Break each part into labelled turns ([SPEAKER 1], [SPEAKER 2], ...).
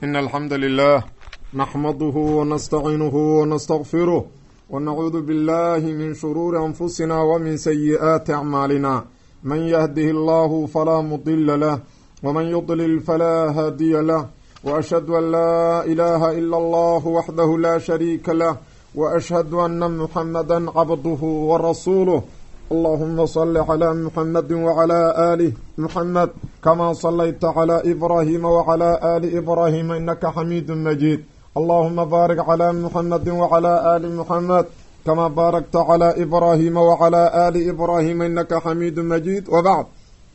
[SPEAKER 1] إن الحمد لله نحمده ونستعينه ونستغفره ونعوذ بالله من شرور أنفسنا ومن سيئات أعمالنا من يهده الله فلا مضل له ومن يضلل فلا هادي له وأشهد أن لا إله إلا الله وحده لا شريك له وأشهد أن محمدا عبده ورسوله اللهم صل على محمد وعلى آله محمد كما صليت على إبراهيم وعلى آل إبراهيم إنك حميد مجيد اللهم بارك على محمد وعلى آل محمد كما باركت على إبراهيم وعلى آل إبراهيم إنك حميد مجيد وبعد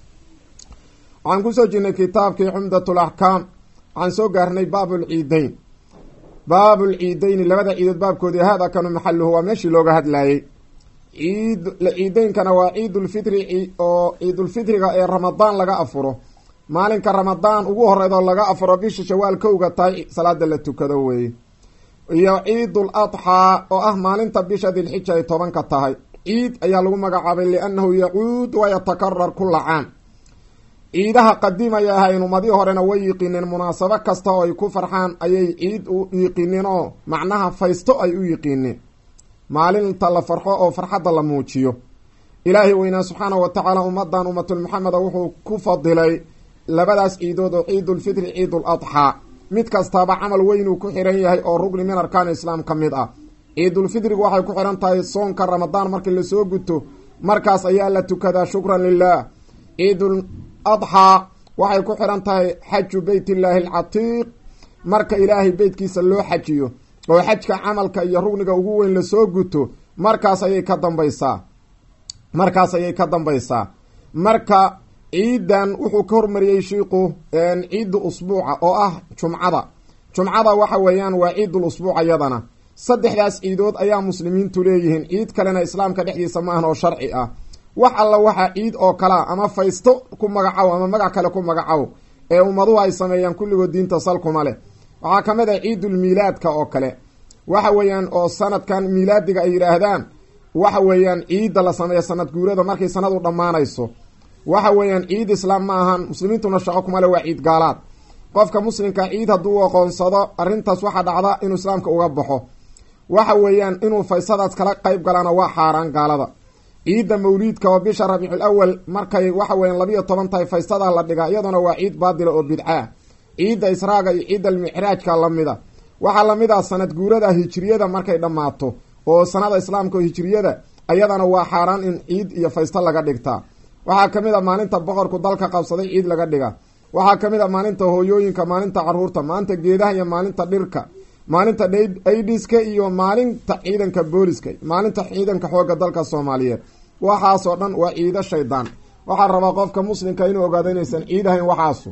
[SPEAKER 1] waxaan kusoo jirnay kitaabkii xumdatulaxkaam waxaan soo gaarnay baabulciideyn baabulciideyni labada ciidood baabkoodii haada kanu maxaluhu waa meeshii looga hadlayey ciid ciideynkana waa ciidulfitri oo ciidulfitriga ee ramadaan laga afuro maalinka ramadaan ugu horeydoo laga afuro bisha shawaal kowga tahay salaada la tukado weeye iyo ciidul adxaa oo ah maalinta bisha dilxija ay tobanka tahay ciid ayaa lagu magacaabay liannahu yacuud wa yatakarar kula caam ciidaha qadiimaya ahayn ummadii horena way yiqiineen munaasabo kasta oo ay ku farxaan ayay ciid u yiqiineen oo macnaha faysto ay u yiqiineen maalinta la farxo oo farxadda la muujiyo ilaahay weynaa subxaanahu wa tacaala ummadan ummatul maxameda wuxuu ku fadilay labadaas ciidood oo ciidulfitri ciidul adxaa mid kastaaba camal weynuu ku xiran yahay oo rugni min arkaan islaam ka mid ah ciidulfitrigu waxay ku xihan tahay soonka ramadaan markii lasoo guto markaas ayaa la tukadaa shukran lilah ciidul adxaa waxay ku xihan tahay xaju beyt illaahi alcatiiq marka ilaahay beytkiisa loo xajiyo oo xajka camalka iyo rugniga ugu weyn lasoo guto markaas ayay ka dambaysaa markaas ayay ka dambaysaa marka ciidan wuxuu ka hormariyey shiiku ciidu usbuuca oo ah jumcada jumcada waxa weeyaan waa ciidul usbuuc iyadana saddexdaas ciidood ayaa muslimiintu leeyihiin ciid kalena islaamka dhexdiisa ma ahan oo sharci ah wax alla waxaa ciid oo kalea ama faysto ku magacow ama magac kale ku magacow ee ummaduhu ay sameeyaan kulligood diinta salkuma leh waxaa ka mid ah ciidul miilaadka oo kale waxa weeyaan oo sanadkan miilaadiga ay yidhaahdaan waxa weeyaan ciidda la sameeya sanad guurada markay sanadu dhammaanayso waxa weeyaan ciid islaam ma ahan muslimiintuna shaqo kuma le waa ciid gaalaad qofka muslimka ciid hadduu u aqoonsado arrintaas waxaa dhacda inuu islaamka uga baxo waxa weeyaan inuu faysadaas kala qeyb galaana waa xaaraan gaalada ciidda mawliidka oo bisha rabiicul awal markay waxa weeyaan labiiyo toban tahay faystada la dhigaa iyaduna waa ciid baadila oo bidcaah ciidda israaga iyo ciidda almicraajka lamida waxaa lamid ah sanad guurada hijiriyada markay dhammaato oo sanada islaamka oo hijiriyada ayadana waa xaaraan in ciid iyo faysto laga dhigtaa waxaa kamid a maalinta boqorku dalka qabsaday ciid laga dhiga waxaa kamid a maalinta hooyooyinka maalinta caruurta maalinta geedaha iyo maalinta dhirka maalinta aidiska iyo maalinta ciidanka booliska maalinta ciidanka xooga dalka soomaaliyeed waxaasoo dhan waa ciido shaydaan waxaa rabaa qofka muslimka inuu ogaado inaysan ciidahayn waxaasu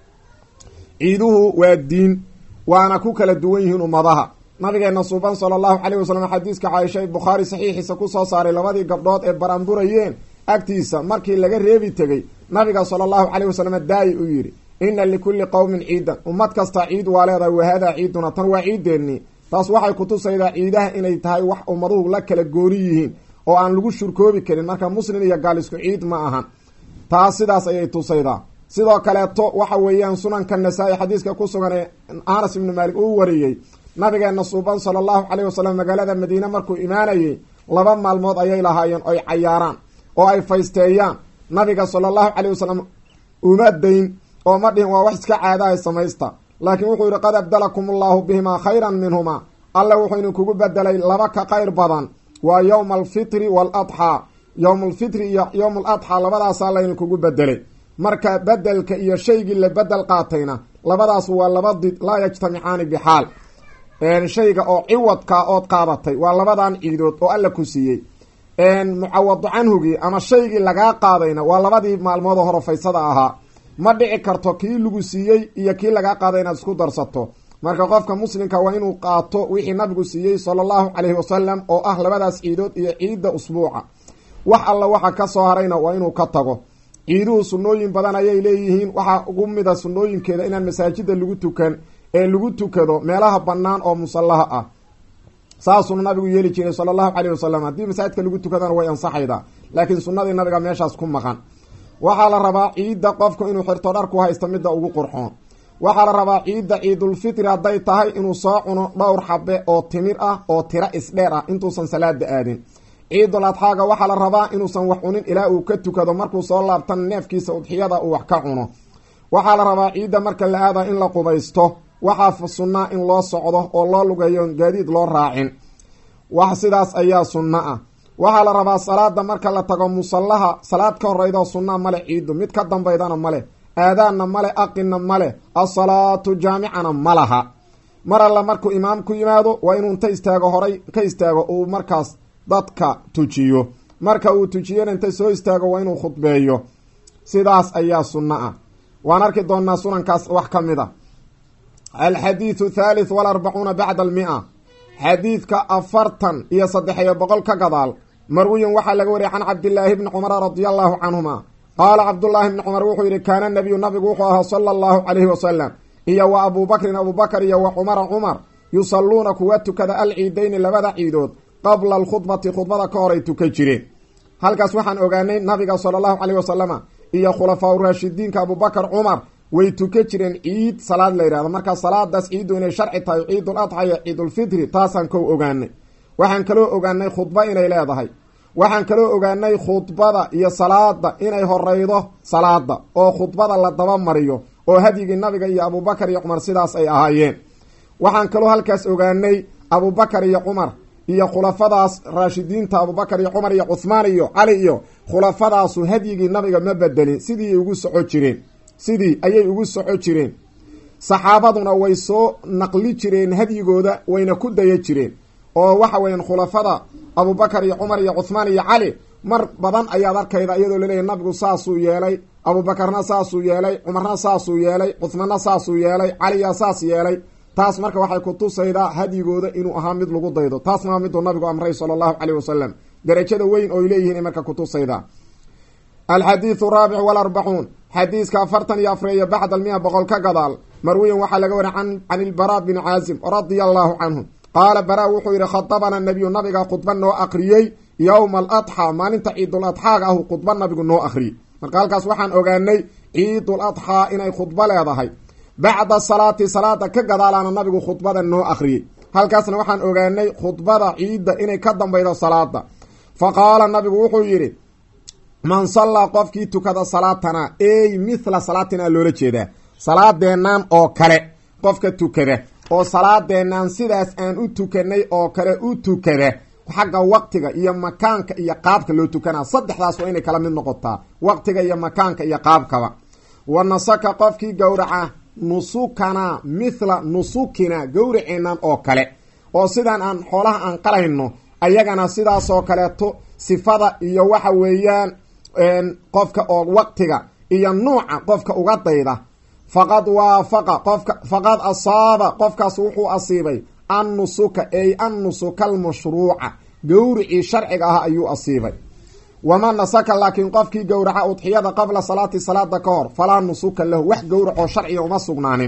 [SPEAKER 1] ciiduhu waa diin waana ku kala duwan yihiin ummadaha nabigeena suuban sala allahu caleyh wasalam xadiiska caaisha bukhaari saxiixiisa kusoo saaray labadii gabdhood ee baranburayeen agtiisa markii laga reebi tegey nabiga sala allahu caleyh wasalam daayi u yidhi inna likulli qowmin ciidan ummad kasta ciid waa leedahay wahadaa ciiduna tan waa ciideennii taas waxay kutusaydaa ciidaha inay tahay wax ummaduhu la kala gooni yihiin oo aan lagu shurkoobi karin marka muslim iyo gaal isku ciid ma ahan taas sidaas ayay tusaydaa sidoo kaleeto waxa weeyaan sunanka nasaa-i xadiiska ku sugan ee anas ibnu maalik uu wariyey nabigeena suuban sala allahu caleyh wasalam magaalada madiine markuu imaanayey laba maalmood ayay lahaayeen oy cayaaraan oo ay faysteeyaan nabiga sala allahu caleyh wasalam uma dayn oo ma dhihin waa wax iska caadahay samaysta laakiin wuxuu yihi qad abdalakum allahu bihimaa khayran minhumaa alle wuxuu idinkugu bedelay laba ka qayr badan waa yowma alfitri waaladxaa yowma alfitri iyo yowma aladxaa labadaasaa laydinkugu bedelay marka bedelka iyo shaygii la bedel qaatayna labadaas waa laba did laa yajtamicaani bixaal shayga oo ciwadka ood qaadatay waa labadan ciidood oo alla ku siiyey mucawadu canhugii ama shaygii lagaa qaadayna waa labadii maalmood oo hore faysada ahaa ma dhici karto kii lagu siiyey iyo kii lagaa qaaday inaad isku darsato marka qofka muslimka waa inuu qaato wixii nabigu siiyey sala allahu caleyhi wasalam oo ah labadaas ciidood iyo ciidda usbuuca wax alla waxa ka soo harayna waa inuu ka tago ciiduhu sunnooyin badan ayay leeyihiin waxaa ugu mida sunnooyinkeeda inaan masaajida lagu tukan ee lagu tukado meelaha bannaan oo musallaha ah saasuna nabigu yeeli jiray sala allahu caleyhi wasalam haddii masaajidka lagu tukadana way ansaxaydaa laakiin sunnadii nabiga meeshaas ku maqan waxaa la rabaa ciidda qofku inuu xirto dharku haysto midda ugu qurxoon waxaa la rabaa ciidda ciidulfitri hadday tahay inuu soo cuno dhowr xabe oo timir ah oo tiro isdheer ah intuusan salaada aadin ciidul adxaaga waxaa la rabaa inuusan wax cunin ilaa uu ka tukado markuu soo laabtan neefkiisa udxiyada uu wax ka cuno waxaa la rabaa ciidda marka la aada in la qubaysto waxaa sunnaa in loo socdo oo loo lugeeyo gaadiid loo raacin wax sidaas ayaa sunno ah waxaa la rabaa salaada marka la tago musallaha salaad ka horeydo sunna male ciiddu mid ka dambaydana male aadaanna male aqinna male asalaatu jaamicana ma laha mar alla markuu imaam ku yimaado waa inuu inta istaago horay ka istaago uu markaas dadka tujiyo marka uu tujiyana inta soo istaago waa inuu khudbeeyo sidaas ayaa sunno ah waan arki doonaa sunankaas wax ka mid a alxadiidu thalith walarbacuuna bacda almia xadiidka afartan iyo saddex-iyo boqol ka gadaal marwiyin waxaa laga wariyay can cabdillaahi bni cumara radia allahu canhuma qaala cabdullaahi bni cumar wuxuu yihi kaana nabiyu nabigu wuxuu ahaa sala allahu calayhi wasalam iyo wa abuubakrin abuubakar iyo wa cumara cumar yusalluuna kuwa tukada alciidayni labada ciidood qabla alkhudbati khudbada ka hor ay tukan jireen halkaas waxaan ogaanay nabiga sala allahu caleyhi wasalama iyo khulafaa uraashidiinka abuubakar cumar way tukan jireen ciid salaad la yidhahdo marka salaadaas ciiddu inay sharci tahay ciidul adxa iyo ciidulfitri taasaan kow ogaanay waxaan kaloo ogaanay khudba inay leedahay waxaan kaloo ogaanay khudbada iyo salaada inay horeydo salaada oo khudbada la daba mariyo oo hadyigii nabiga iyo abuubakar iyo cumar sidaas ay ahaayeen waxaan kaloo halkaas ogaanay abuubakar iyo cumar iyo khulafadaas raashidiinta abuubakar iyo cumar iyo cuhmaan iyo cali iyo khulafadaasu hadyigii nabiga ma bedelin sidii ugu soco jireen sidii ayay ugu soco jireen saxaabaduna way soo naqli jireen hadyigooda wayna ku daya jireen oo waxa weeyaan khulafada abuubakar iyo cumar iyo cuhmaan iyo cali mar badan ayaad arkayda iyadoo laleeyahy nabigu saasuu yeelay abuubakarna saasuu yeelay cumarna saasuu yeelay cuhmaanna saasuu yeelay caliyaa saas yeelay taas marka waxay ku tusaydaa hadyigooda inuu ahaa mid lagu daydo taasna waa miduu nabigu amray sala allahu caleyh wasalam darajada weyn ooy leeyihiin marka kutusaydaa alxadiidu raabic walarbacuun xadiiska afartan iyo afreeyo bacda almia boqol ka gadaal marwiyan waxaa laga wariy can ilbaraa bni caazim radia allahu canhu qaala bara wuxuu yihi khadabana nabiyu nabiga khudba noo akriyey yowma aladxaa maalinta ciidul adxaaga ahu khudba nabigu noo akhriyey marka halkaas waxaan ogaanay ciidul adxaa inay khudbo leedahay bacda salaati salaada ka gadaalaana nabigu khudbada noo akhriyey halkaasna waxaan ogaanay khudbada ciidda inay ka dambaydo salaada fa qaala nabigu wuxuu yidhi man sallaa qofkii tukada salaatana ey mithla salaatina loola jeedaa salaadeennan oo kale qofka tukada oo salaadeennan sidaas aan u tukanay oo kale u tukada xagga waqtiga iyo makaanka iyo qaabka loo tukanaa saddexdaas waa inay kala mid noqotaa waqtiga iyo makaanka iyo qaabkaba wa nasaka qofkii gowraca nusukana mithla nusukina gowraceennan oo kale oo sidaan aan xoolaha aan qalayno ayagana sidaasoo kaleeto sifada iyo waxa weeyaan qofka oo waqtiga iyo nuuca qofka uga dayda faqad waafaqa qofka faqad asaaba qofkaas wuxuu asiibay an nusuka ey an nusuka almashruuca gowricii sharciga ah ayuu asiibay waman nasaka laakiin qofkii gowraca udxiyada qabla salaati salaada ka hor falaa nusuka lahu wax gowracoo sharciga uma sugnaanin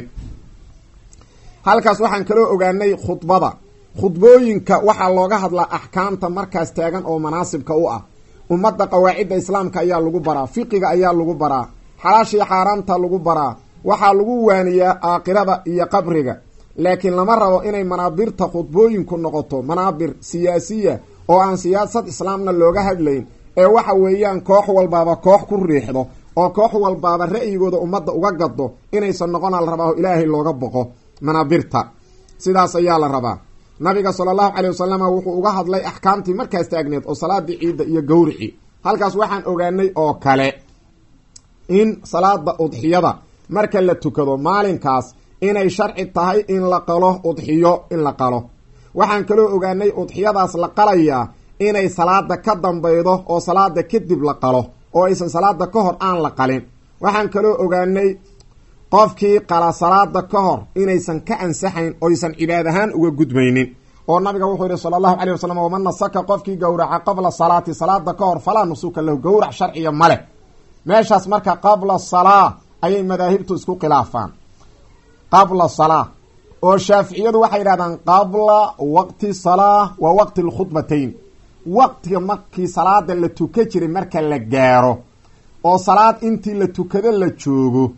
[SPEAKER 1] halkaas waxaan kaloo ogaanay khudbada khudbooyinka waxaa looga hadlaa axkaamta markaas taagan oo manaasibka u ah ummadda qawaacidda islaamka ayaa lagu baraa fiqiga ayaa lagu baraa xalaashii xaaraamta lagu baraa waxaa lagu waaniyaa aakhirada iyo qabriga laakiin lama rabo inay manaabirta khudbooyinku noqoto manaabir siyaasiya oo aan siyaasad islaamna looga hadlayn ee waxa weeyaan koox walbaaba koox ku riixdo oo koox walbaaba ra'yigooda ummadda uga gado inaysan noqona la rabaa oo ilaahay looga boqo manaabirta sidaas ayaa la rabaa nabiga sala allahu caley wasalama wuxuu uga hadlay axkaamtii markaas taagneed oo salaadii ciidda iyo gowrici halkaas waxaan ogaanay oo kale in salaada udxiyada marka la tukado maalinkaas inay sharci tahay in la qalo udxiyo in la qalo waxaan kaloo ogaanay udxiyadaas la qalayaa inay salaada ka dambaydo oo salaada kadib la qalo oo aysan salaada ka hor aan la qalin waxaan kaloo ogaanay qofkii qala salaada ka hor inaysan ka ansaxayn oysan cibaad ahaan uga gudmaynin oo nabiga wuxuu yihi sala allahu caleyh wasalam waman nasaka qofkii gowraca qabla salaati salaada ka hor falaa nusuka lahu gowrac sharciya maleh meeshaas marka qabla salaa ayay madaahibtu isku khilaafaan qabla salaa oo shaaficiyadu waxay yidhahdaan qabla waqti salaa wa waqti lkhudbatayn waqtiga markii salaada la tuka jiray marka la gaaro oo salaad intii la tukado la joogo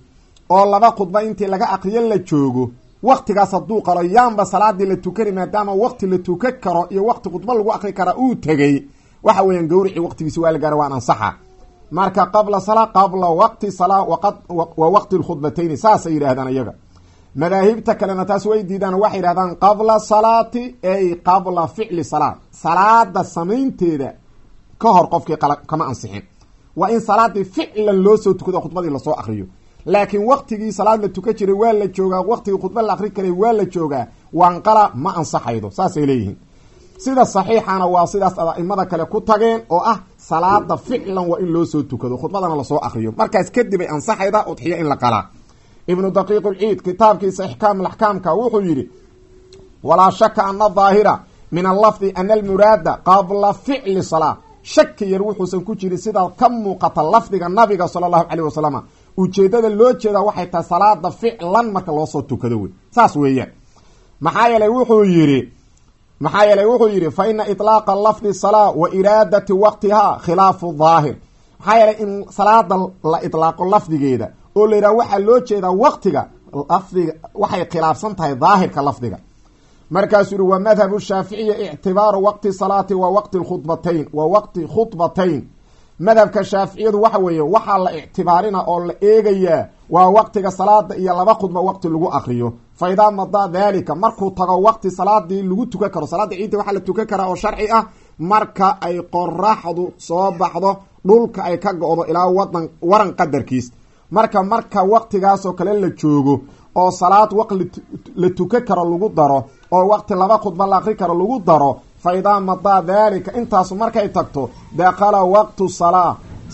[SPEAKER 1] oo laba khudba intii laga aqriyo la joogo waktigaas hadduu qalo yaanba salaadii la tukani maadaama wakti la tukan karo iyo wakti khudba lagu aqri karaa uu tegey waxa weeyaan gawricii waqtigiisi waa la gaara waan ansaxa marka qabla salaa qabla waqti salaa wa waqti lkhudbatayni saasay yidhaahdaan iyaga madaahibta kalena taas way diidaan waxay yidhahdaan qabla salaati ay qabla ficli salaat salaada samaynteeda ka hor qofkii kama ansixin waa in salaadii ficlan loo soo tukado khudbadii lasoo akriyo laakiin waktigii salaad la tukan jiray waa la joogaa waktigii khudba la akri karay waa la joogaa waanqala ma ansaxaydo saasay leeyihiin sida saxiixana waa sidaas aimada kale ku tageen oo ah salaada ficlan waa in loo soo tukado khudbadana lasoo akriyo markaas kadib ay ansaxayda udxiyo in la qalaa ibnu daqiiq lciid kitaabkiisa ixkaam laxkaamka wuxuu yidhi walaa shaka ana daahira min allafdi ana almuraada qabla ficli salaa shaki yar wuxuusan ku jirin sidaa ka muuqata lafdiga nabiga sala allahu caleyh wasalam ujeedada loo jeedaa waxay tahay salaada ficlan marka loosoo tukado wey saas weeyaan maxaa yeelay wuxuu yidhi maxaa yeelay wuxuu yidhi fa ina iطlaaqa lafdi salaa wa iraadati waqtihaa khilaafu daahir maxaa yeelay in salaada la iطlaaqo lafdigeeda oo la yidhaha waxaa loo jeedaa waqtiga lafdiga waxay khilaafsan tahay daahirka lafdiga markaasuu yihi wa madhabu shaaficiya ictibaaru waqti salaati wa waqti khudbatayn wa waqti khudbatayn madhabka shaaficiyadu waxa weeye waxaa la ictibaarina oo la eegayaa waa waqtiga salaada iyo laba khudba waqti lagu akriyo fa idaa madaa daalika markuu tago waqti salaadii lagu tukan karo salaada ciidda waxaa la tukan karaa oo sharci ah marka ay qoraxdu soo baxdo dhulka ay ka go-do ilaa wadan waran qadarkiis marka marka waqtigaasoo kale la joogo oo salaad waq la tukan karo lagu daro oo waqti laba khudba la akri karo lagu daro fa idaa madaa daalika intaasu markay tagto dakala waqtu salaa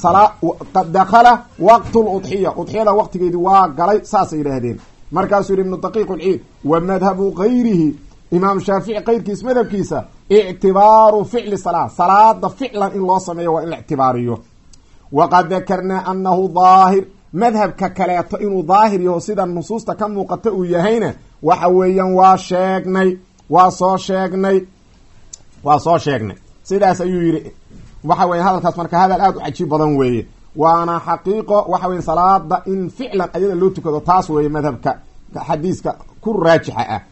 [SPEAKER 1] dakhala waqtu ludxiya udxiyada waqtigeedii waa galay saasay yidhaahdeen markaasuu yihi ibnu daqiiq lciid wa madhabu gayrihi imaam shaafici keyrkiis madhabkiisa ictibaaru ficli salaa salaada ficlan in loo sameeyo waa in la ictibaariyo waqad dakarnaa anahu daahir madhabka kaleeto inuu daahir yaho sida nusuusta ka muuqata uu yahayna waxa weeyaan waa sheegnay waa soo sheegnay waa soo sheegnay sidaas ayuu yidhi waxa weya hadalkaas marka hadal aada u cajiib badan weeye waana xaqiiqo waxa weye salaada in ficlan ayada loo tukado taas weeye madhabka xadiiska ku raajixa ah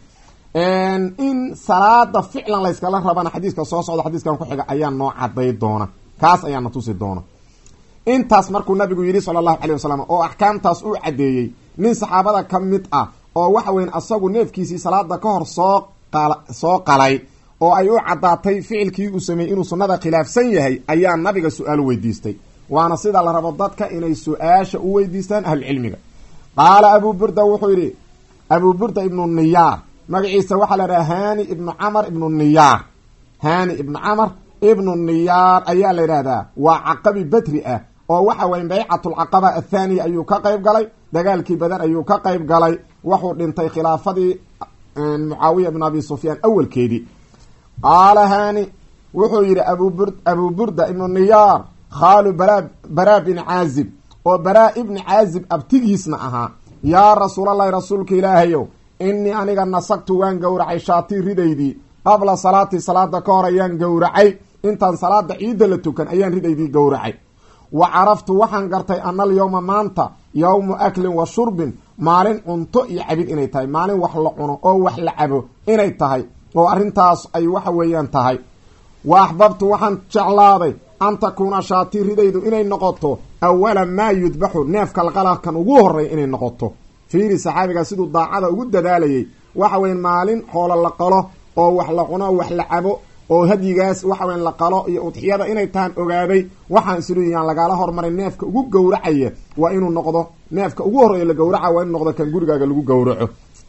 [SPEAKER 1] in salaada ficlan layskala rabana xadiiska soo socda xadiiskan ku xiga ayaa noo caday doona kaas ayaana tusi doona intaas markuu nabigu yidhi sala allahu calay wasalam oo axkaamtaas uu caddeeyey nin saxaabada ka mid ah oo waxa weyan asagu neefkiisii salaada ka hor soo qal soo qalay oo ay u caddaatay ficilkii uu sameeyey inuu sunnada khilaafsan yahay ayaa nabiga su-aal weydiistay waana sida la rabo dadka inay su-aasha u weydiistaan ahlucilmiga qaala abuu burda wuxuu yidhi abuu burda ibnu niyaar magaciisa waxaa la idhaha hani ibnu camar ibnu niyaar hani ibnu camar ibnu niyaar ayaa la yidhahdaa waa caqabi badri ah oo waxa weye baycatulcaqaba athaaniya ayuu ka qayb galay dagaalkii badan ayuu ka qayb galay wuxuu dhintay khilaafadii mucaawiya ibnu abi sufyaan awalkeedii qaala hani wuxuu yidhi abubur abuu burda ibnu niyaar khaalu bara baraa bin caazib oo baraa ibni caazib abtigiisna ahaa yaa rasuulallahi rasuulka ilaahayow innii aniga nasagtu waan gowracay shaatii ridaydii qabla salaati salaada ka hor ayaan gowracay intaan salaada ciidda la tukan ayaan ridaydii gowracay wa caraftu waxaan gartay ana alyowma maanta yowmu aklin wa shurbin maalin cunto iyo cabid inay tahay maalin wax la cuno oo wax la cabo inay tahay oo arrintaas ay waxa weeyaan tahay wa axbabtu waxaan jeclaaday an takuuna shaatii ridaydu inay noqoto awala maa yudbaxu neefka laqalakan ugu horreeya inay noqoto fiiri saxaabigaa siduu daacada ugu dadaalayay waxa weya maalin xoolo la qalo oo wax la cuno wax la cabo oo hadyigaas waxa weya la qalo iyo udxiyada inay tahan ogaaday waxaan isluuyaan lagaala hormaray neefka ugu gowracaya waa inuu noqdo neefka ugu horreeya la gowraca waa inuu noqdo kan gurigaaga lagu gowraco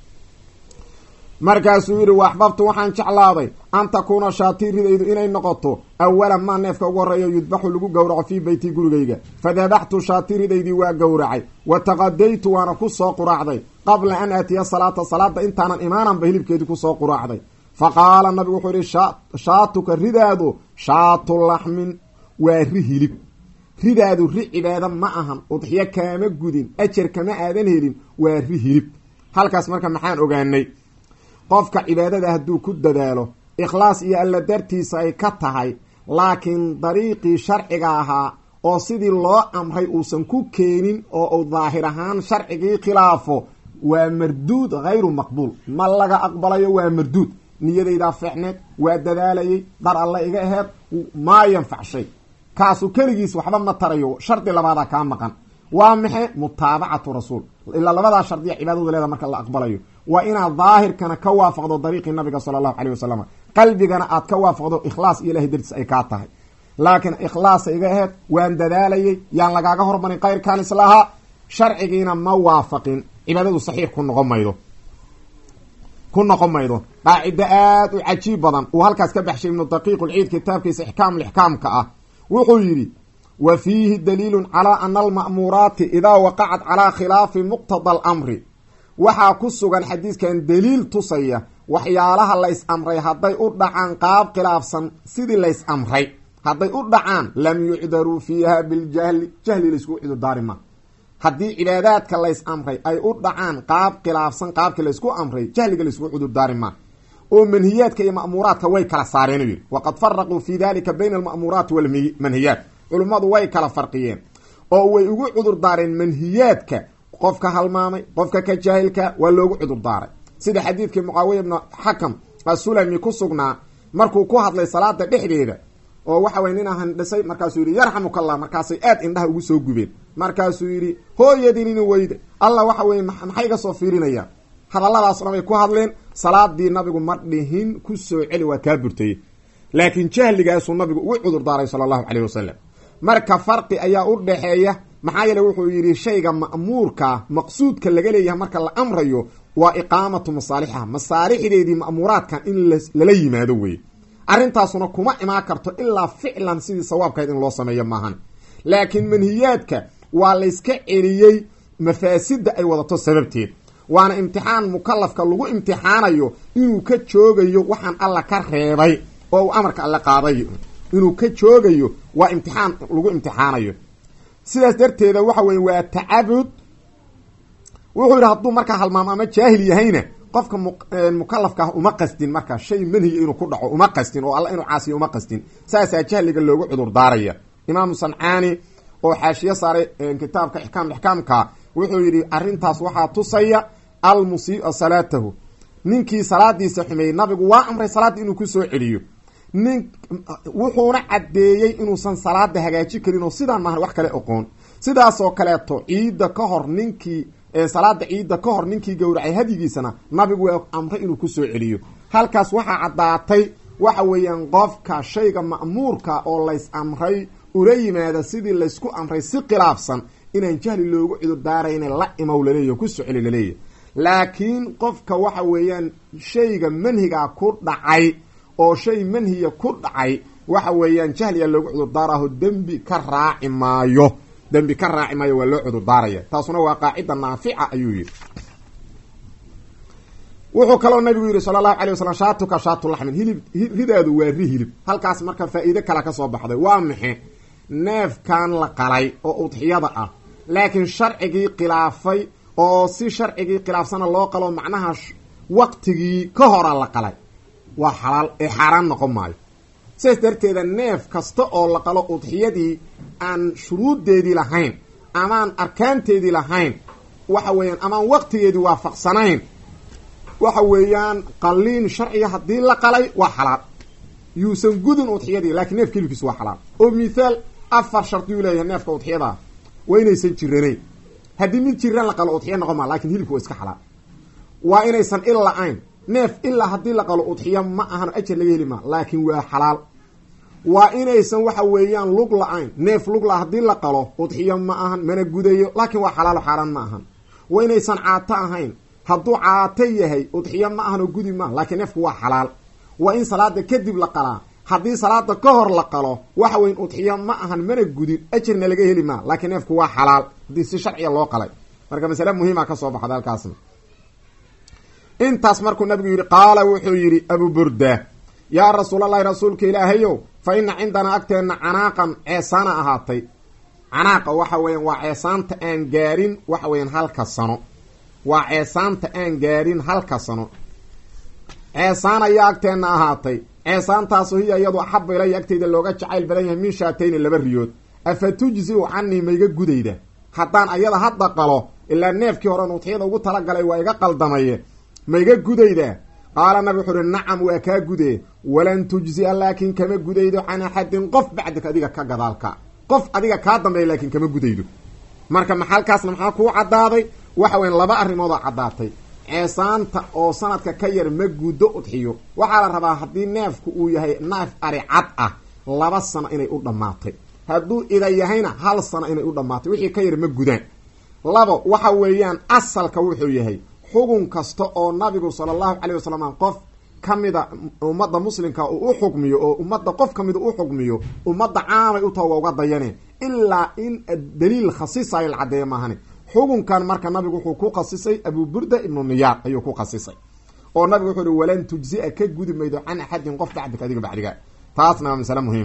[SPEAKER 1] markaasuu yidhi wa axbabtu waxaan jeclaaday an takuuna shaatii ridaydu inay noqoto awala maa neefka ugu horreeya yudbaxu lagu gowraco fii beyti gurigayga fadabaxtu shaatii ridaydii waa gowracay wa taqadaytu waana ku soo quraacday qabla an aatiya salaata salaada intaanan imaananba hilibkeedii kusoo quraacday fa qaala nabigu wuxuu yihi shaatuka ridaadu shaatu laxmin waa ri hilib ridaadu ri cibaado ma ahan udxiyo kaama gudin ajar kama aadan helin waa ri hilib halkaas marka maxaan ogaanay qofka cibaadada hadduu ku dadaalo ikhlaas iyo alla dartiisa ay ka tahay laakiin dariiqii sharciga ahaa oo sidii loo amray uusan ku keenin oo uu daahir ahaan sharcigii khilaafo waa marduud hayru maqbuul ma laga aqbalayo waa marduud niyadaydaa fiicneed waa dadaalayay dar alle iga aheed maa yanfac shay kaasu keligiis waxba ma tarayo shardi labaadaa kaa maqan waa maxe mutaabacatu rasuul ilaa labadaa shardiya cibaadadu leeda marka la aqbalayo waa inaad daahirkana ka waafaqdo dariiqii nabiga sala allahu caleyh wasalam qalbigana aad ka waafaqdo ikhlaas iyo ilahay dartiis ay kaa tahay laakiin ikhlaasa iga aheed waan dadaalayay yaan lagaaga hormarin kayrkaan islahaa sharcigiina ma waafaqin cibaadadu saxiix ku noqon maydo ku noqon maydo qaacido aada u cajiib badan uu halkaas ka baxshay ibnu daqiiq lciid kitaabkiisa ixkaam lixkaamka ah wuxuu yidhi wa fiihi daliilun calaa ana alma'muuraati idaa waqacat calaa khilaafi muqtada alamri waxaa ku sugan xadiiskan daliil tusaya waxyaalaha lays amray hadday u dhacaan qaab khilaafsan sidii lays amray hadday u dhacaan lam yucdaruu fiiha biljahli jahli layskugu cudurdaari ma haddii cibaadaadka lays amray ay u dhacaan qaab khilaafsan qaabkii laysku amray jahliga layskugu cudurdaari ma oo manhiyaadka iyo ma'muuraadka way kala saareen u yidhi waqad faraquu fi dalika bayna alma'muuraati walmanhiyaat culummadu way kala farqiyeen oo way ugu cudurdaareen manhiyaadka qofka halmaamay qofka ka jaahilka waa loogu cudurdaaray sida xadiidkii mucaawiya ibnu xakam asulami ku sugnaa markuu ku hadlay salaada dhexdeeda oo waxa weye nin ahan dhisay markaasuu yidhi yarxamukallah markaasay aad indhaha ugu soo gubeen markaasuu yidhi hooyadinini weyde allah waxa weye maxay ga soo fiirinayaan hadalladaas dhan bay ku hadleen salaadii nabigu ma dhihin ku soo celi waa kaa burtayey laakiin jahligaasuu nabigu ugu cudurdaaray sala allahu caleyh wasalam marka farqi ayaa u dhaxeeya maxaa yeele wuxuu yidhi shayga ma'muurkaa maqsuudka laga leeyahay marka la amrayo waa iqaamatu masaalixiha masaalixdeedii ma'muuraadkan in lala yimaado weye arrintaasuna kuma imaan karto ilaa ficlan sidii sawaabkahayd in loo sameeyo maahan laakiin manhiyaadka waa layska celiyey mafaasidda ay wadato sababteed waana imtixaan mukalafka lagu imtixaanayo inuu ka joogayo waxaan alla ka reebay oo uu amarka alle qaadayo inuu ka joogayo waa imtixaan lagu imtixaanayo sidaas darteeda waxa weye waa tacabud wuxuu yidhi hadduu markaa halmaamo ama jaahil yahayna qofka mukalafka ah uma qasdin marka shay manhiya inuu ku dhaco uma qasdin oo alla inuu caasiyo uma qasdin saasaa jahliga loogu cudur daaraya imaamu sancaani oo xaashiye saaray kitaabka ixkaam ixkaamka wuxuu yidhi arrintaas waxaa tusaya almusii'a salaatahu ninkii salaadiisa xumeeyey nabigu waa amray salaadda inuu ku soo celiyo nin wuxuuna caddeeyey inuusan salaada hagaaji karin oo sidaan maahan wax kale oqoon sidaasoo kaleeto ciidda ka hor ninkii salaada ciidda ka hor ninkii gowracay hadyigiisana nabigu waa amray inuu ku soo celiyo halkaas waxaa caddaatay waxa weeyaan qofka shayga ma'muurka oo lays amray ula yimaada sidii laysku amray si khilaafsan inaan jahli loogu cudurdaarayna la imow laleeyahy ku soo celi laleeyahy laakiin qofka waxa weeyaan shayga manhigaa ku dhacay oo shay manhiya ku dhacay waxa weeyaan jahliga loogu cudurdaaraho dembi ka raaci maayo dembi ka raaci maayo waa loo cudurdaaraya taasuna waa qaacida naafica ayuu yidhi wuxuu kaloo nabigu yidhi sala allahu alay wasalam shaatuka shaatu laxmin hilib ridaadu waa ri hilib halkaas marka faa'iide kale ka soo baxday waa maxe neefkan la qalay oo udxiyada ah laakiin sharcigii khilaafay oo si sharcigii khilaafsana loo qalo macnaha waqtigii ka hora la qalay waa xalaal ee xaaraan noqon maayo sidaas darteeda neef kasta oo la qalo udxiyadii aan shuruuddeedii lahayn amaan arkaanteedii lahayn waxa weeyaan amaan waqtigeedii waafaqsanayn waxa weeyaan qaliin sharciga haddii la qalay waa xalaal yuusan gudin udxiyadii laakiin neefka hilibkiisu waa xalaal oo mithaal afar shardiyuu leeyahay neefka udxiyadaa waa inaysan jiranayn haddii mid jiran la qalo udxiya noqon maa lakin hilibka waa iska xalaal waa inaysan il la-ayn neef ilaa haddii la qalo udxiya ma ahan ajar laga heli maa laakiin waa xalaal waa inaysan waxa weeyaan lug la-ayn neef lugla haddii la qalo udxiya ma ahan mana gudayo laakiin waa xalaalo xaaraan ma ahan waa inaysan caato ahayn hadduu caato yahay udxiya ma ahan oo gudi maaha laakiin neefku waa xalaal waa in salaada kadib la qalaa haddii salaada ka hor la qalo waxa weyn udxiya ma ahan mana gudin ajarna laga heli maa laakiin neefku waa xalaal haddii si sharciga loo qalay marka masale muhiima ka soo baxda halkaasna intaas markuu nabigu yidhi qaala wuxuu yidhi abu burda yaa rasuulallahi rasuulka ilaahayow fa ina cindanaa agteenna canaaqan ceesaana ahaatay canaaqa waxa weeyaan waa ceesaanta aan gaarin waxa weeyaan halka sano waa ceesaanta aan gaarin halka sano ceesaan ayaa agteenna ahaatay ceesaantaasu hiya iyadu axaba ilaya agteyda looga jacayl badan yahay min shaatayni laba riyood afa tujziu canii maiga gudayda haddaan ayada hadda qalo ilaa neefkii horen udxiyada ugu talagalay waa iga qaldamaye maiga gudayda qaala nabi wuxuu uhi nacam waa kaa gude walan tujzia laakin kama gudaydo can axadin qof bacdika adiga ka gadaalka qof adiga kaa dambeeya laakin kama gudaydo marka maxalkaasna maxaa kuu caddaaday waxa weya laba arrimoodoo caddaatay ceesaanta oo sanadka ka yar ma guddo udxiyo waxaa la rabaa haddii neefku uu yahay neef ari cad ah laba sano inay u dhammaatay hadduu ida yahayna hal sano inay u dhammaatay wixii ka yar ma gudaan labo waxa weeyaan asalka wuxuu yahay xugun kasta oo nabigu sala allahu caleyh wasalam qof ka mida ummadda muslimka uu u xukmiyo oo ummadda qof ka mida u xukmiyo ummadda caamay u taha waa uga dayaneen ilaa in daliil khasisayo la caddeeya maahani xukunkan marka nabigu wuxuu ku khasisay abu burda ibnu niyaar ayuu ku khasisay oo nabigu wuxuu uhi walan tujzia ka gudi maydo can axadin qof bacdika adiga bacdiga taasna waa masale muhiim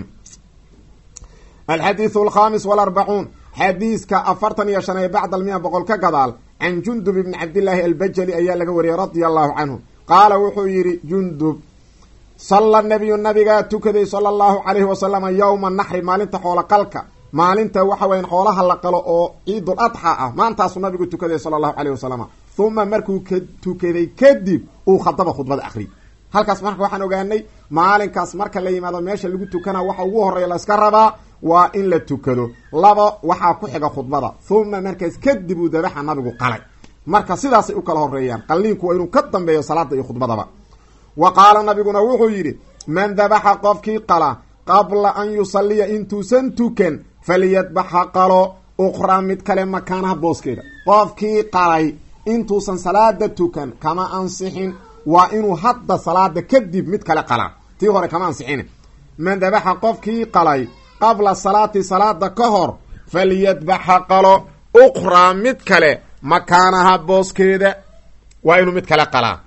[SPEAKER 1] alxadiidu alkhamis walarbacuun xadiiska afartan iyo shan ee bacda almiya boqol ka gadaal can jundub ibni cabdillaahi albajali ayaa laga wariyey radia allahu canhu qaala wuxuu yidhi jundub salla nabiyu nabigaa tukaday sala allahu calayhi wasalama yowma naxri maalinta xoola qalka maalinta waxa weyan xoolaha la qalo oo ciidul adxa ah maantaasuu nabigu tukaday sala allahu caleyh wasalama huma markuu ka tukaday kadib uu khadaba khudbada akhriyy halkaas marka waxaan ogaanay maalinkaas marka la yimaado meesha lagu tukana waxa ugu horeeya la iska rabaa waa in la tukado laba waxaa ku xiga khudbada huma markaas kadib uu dabaxa nabigu qalay marka sidaasay u kala horeeyaan qalliinku waa inuu ka dambeeyo salaada iyo khudbadaba wa qaala nabiguna wuxuu yidhi man dabaxa qofkii qala qabla an yusaliya intuusan tukan faliyadbax ha qalo ukhraa mid kale makaanaha booskeeda qofkii qalay intuusan salaada tukan kama ansixin waa inuu hadda salaada kadib mid kale qalaa tii hore kama ansixin man dabaxa qofkii qalay qabla salaati salaada ka hor falyadbax ha qalo ukhraa mid kale makaanaha booskeeda waa inuu mid kale qalaa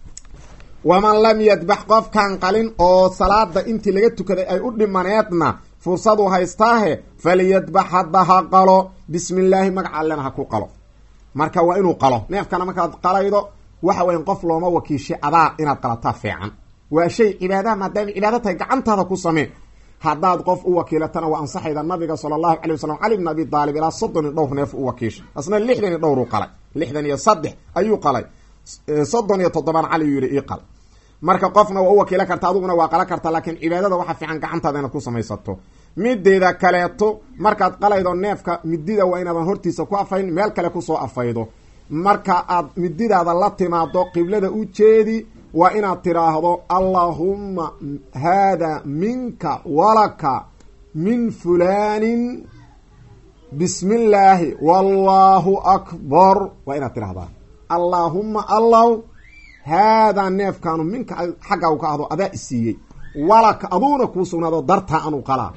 [SPEAKER 1] waman lam yadbax qofkaan qalin oo salaada intii laga tukaday ay u dhimaneedna fursadu haystaahe falyadbax hadda ha qalo bismi illaahi magaca allena ha ku qalo marka waa inuu qalo neefkana markaad qalaydo waxa weyan qof looma wakiishay adaa inaad qalataa fiican waa shay cibaadaha maadaama cibaado tahay gacantaada ku samee haddaad qof u wakiilatana waa ansaxayda nabiga sala allahu calay wasalam cali bn abi daalib ilaa soddon iyo dhowr neef u wakiishay asna lixdan iyo dhowr u qalay lixdan iyo saddex ayuu qalay soddon iyo toddobaan cali uu yihi ii qal marka qofna waa u wakiila karta adiguna waa qala karta laakiin cibaadada waxaa fiican gacantaada inaad ku samaysato mideeda kaleeto markaad qalaydo neefka midida waa inaadan hortiisa ku afayn meel kale kusoo afaydo marka aad mididaada la timaado qiblada u jeedi waa inaad tiraahdo allaahumma haada minka walaka min fulaanin bismi illaahi wallahu akbar waa inaad tirahdaa allaahumma allaw haadaa neefkaanu minka xagga u ka ahdo adaa isiiyey walaka aduuna kuu sugnaado dartaa anu qalaa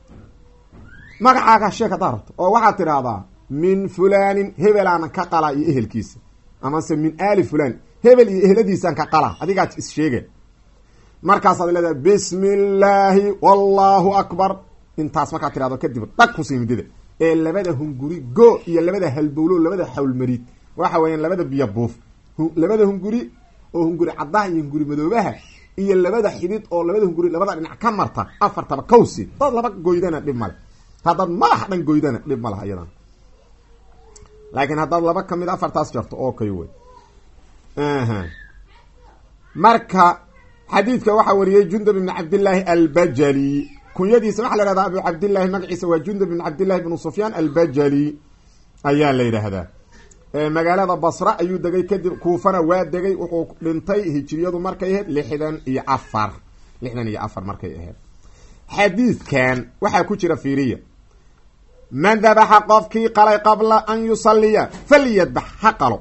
[SPEAKER 1] magacaaga sheeg haddaa rabto oo waxaad tidhaahdaa min fulaanin hebelaana ka qalaa iyo ehelkiisa amase min aali fulaan hebel iyo ehladiisaan ka qalaa adigaa issheege markaasaad leedahay bismi illaahi wallahu akbar intaas markaad tidhahdo kadib dhag kusii midida ee labada hunguri go iyo labada halbowlo labada xawlmariid waxa weeyaan labada biyo buuf labada hunguri oo hunguri caddaha iyo hunguri madoobaha iyo labada xidid oo labada hunguri labada dhinac ka marta afartaba kawsi dad laba goydana dhib male haddaad madax dhan goydana dhib ma laha iyadan laakiin haddaad laba kamid afartaas jarto oo kay wey marka xadiidka waxaa wariyey jundub ibn cabdillaahi albajali kunyadiisa waxaa la yhahdaa abu cabdillahi magaciisa waa jundub ibn cabdillahi ibnu sufyaan albajali ayaa la yidhaahdaa magaalada basra ayuu degay kadib kuufana waa degay wuxuu dhintay hijiriyadu markay ahayd lixdan iyo afar lixdan iyo afar markay ahayd xadiidkan waxaa ku jira fiiriya man dabaxa qofkii qalay qabla an yusaliya falyadbax ha qalo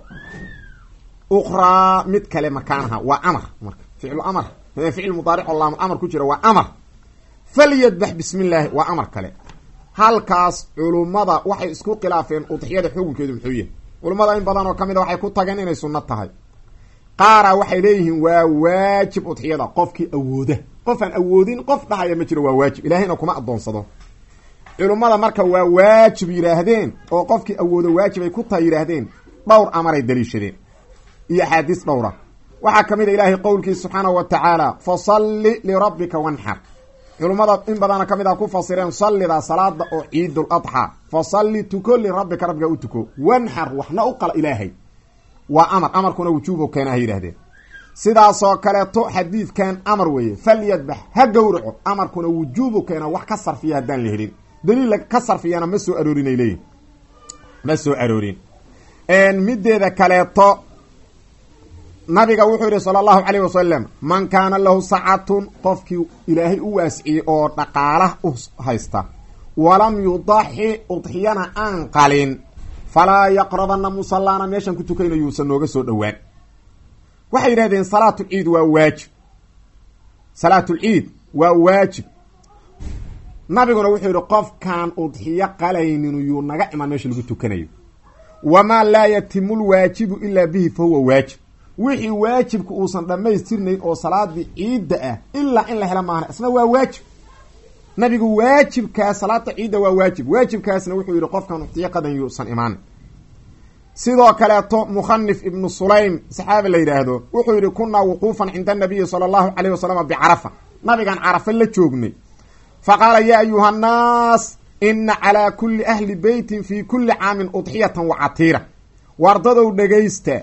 [SPEAKER 1] ukraa mid kale makaanaha waa amar marka ficlu amar ficil mudaaric oo laamul amar ku jira waa amar falyadbax bismi illaahi waa amar kale halkaas culummada waxay isku khilaafeen udxiyada xukunkeedu muxuu yahay culummada in badan oo ka mid a waxay ku tageen inay sunno tahay qaara waxay leeyihiin waa waajib udxiyada qofkii awooda qof aan awoodin qof dhahaya ma jiro waa waajib ilaahayna kuma adoonsado culummada marka waa waajib yidhaahdeen oo qofkii awoodo waajib ay ku tahay yidhaahdeen dhowr amaray daliishadeen iyo axaadiis dhowra waxaa ka mid a ilaahay qowlkiisa subxaanahu wa tacaala fasalli lirabbika wanxar culummada in badana ka mid a ku fasireen sallida salaada oo ciidul adxaa fa salli tuko lirabbika rabbiga u tuko wanxar waxna u qala ilaahay waa amar amarkuna wujuubo keena ha yidhahdeen sidaasoo kaleeto xadiidkan amar weeye falyadbax ha gowraco amarkuna wujuubu keena wax ka sarfiya haddaan la helin daliil ka sarfiyana ma soo aroorin ay leeyihin ma soo aroorin mideeda kaleeto nabiga wuxuu yihi sala allahu calayh wasalam man kaana lahu sacatun qofkii ilaahay u waasciyey oo dhaqaala u haysta walam yudaxi udxiyana aan qalin falaa yaqrabana musallaana meeshaan ku tukayna yuusan nooga soo dhowaan waxay yidhahdeen salaatulciid waa waajib salaatulciid waa waajib nabiguna wuxuu yihi qofkaan udxiyo qalaynin yuu naga iman meesha lagu tukanayo wamaa laa yatimu lwaajibu ilaa bihi fa huwa waajib wixii waajibka uusan dhammaystirnayn oo salaadii ciidda ah ilaa in la helo maahna isna waa waajib nabigu waajibkaas salaada ciidda waa waajib waajibkaasna wuxuu yihi qofkan udxiyo qadan yuusan imaan sidoo kaleeto mukhanif ibnu sulaym saxaabi la yidhaahdo wuxuu yihi kunaa wuquufan cinda anabiyi sala allahu calayh wasalam bicarafa nabigaan carafa la joognay fa qaala yaa ayuha annaas ina calaa kulli ahli beytin fii kulli caamin udxiyatan wa catiira wardadow dhegaysta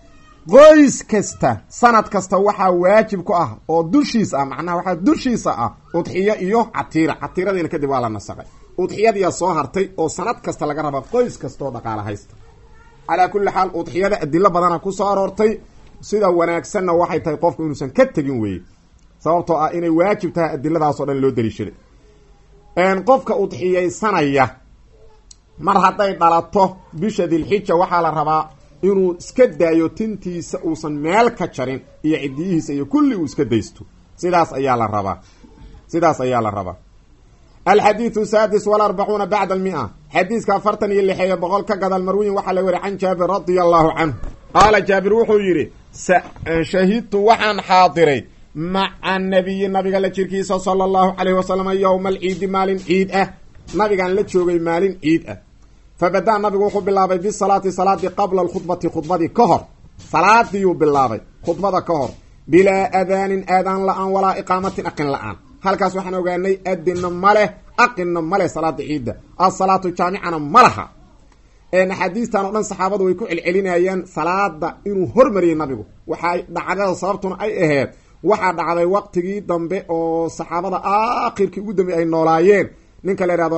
[SPEAKER 1] qoys kasta sanad kasta waxaa waajib ku ah oo dushiisa ah macnaha waxaa dushiisa ah udxiyo iyo catiira catiiradiina kadib waa la nasaqay udxiyadiyaa soo hartay oo sanad kasta laga raba qoys kastaoo dhaqaala haysta calaa kulli xaal udxiyada adilo badana kusoo aroortay sida wanaagsanna waxay tahay qofku inuusan ka tegin weye sababtoo ah inay waajib tahay adiladaasoo dhan loo daliishaday qofka udxiyaysanaya mar hadday dhalato bisha dilxija waxaa la rabaa inuu iska daayo tintiisa uusan meel ka jarin iyo cidiyihiisa iyo kulli uu iska daysto sidaas ayaa la rabaa sidaas ayaa la rabaa alxadiidu saadis walarbacuuna bacda almia xadiiska afartan iyo lixeeyo boqol ka gadal marwiyin waxaa la weri can jaabir radia allahu canhu qaala jaabir wuxuu yidhi shahidtu waxaan xaadiray maca nabiyi nabiga la jirkiisa sala allahu calayhi wasalam yowma alciidi maalin ciid ah nabigaan la joogay maalin ciid ah fabadaa nabigu wuxuu bilaabay bisalaati salaadii qabla alkhudbati khudbadii ka hor salaadiiyuu bilaabay khudbada ka hor bilaa adaanin aadaan la-aan walaa iqaamatin aqin la-aan halkaas waxaan ogaanay adinna maleh aqinna maleh salaada ciidda asalaatu jaamicana ma laha axaadiistan oo dhan saxaabadu way ku celcelinayaan salaada inuu hormariyay nabigu waxaa dhacdada sababtuna ay aheyd waxaa dhacday waqtigii dambe oo saxaabada aakhirkii ugu dambeey ay noolaayeen ninka la ihahdo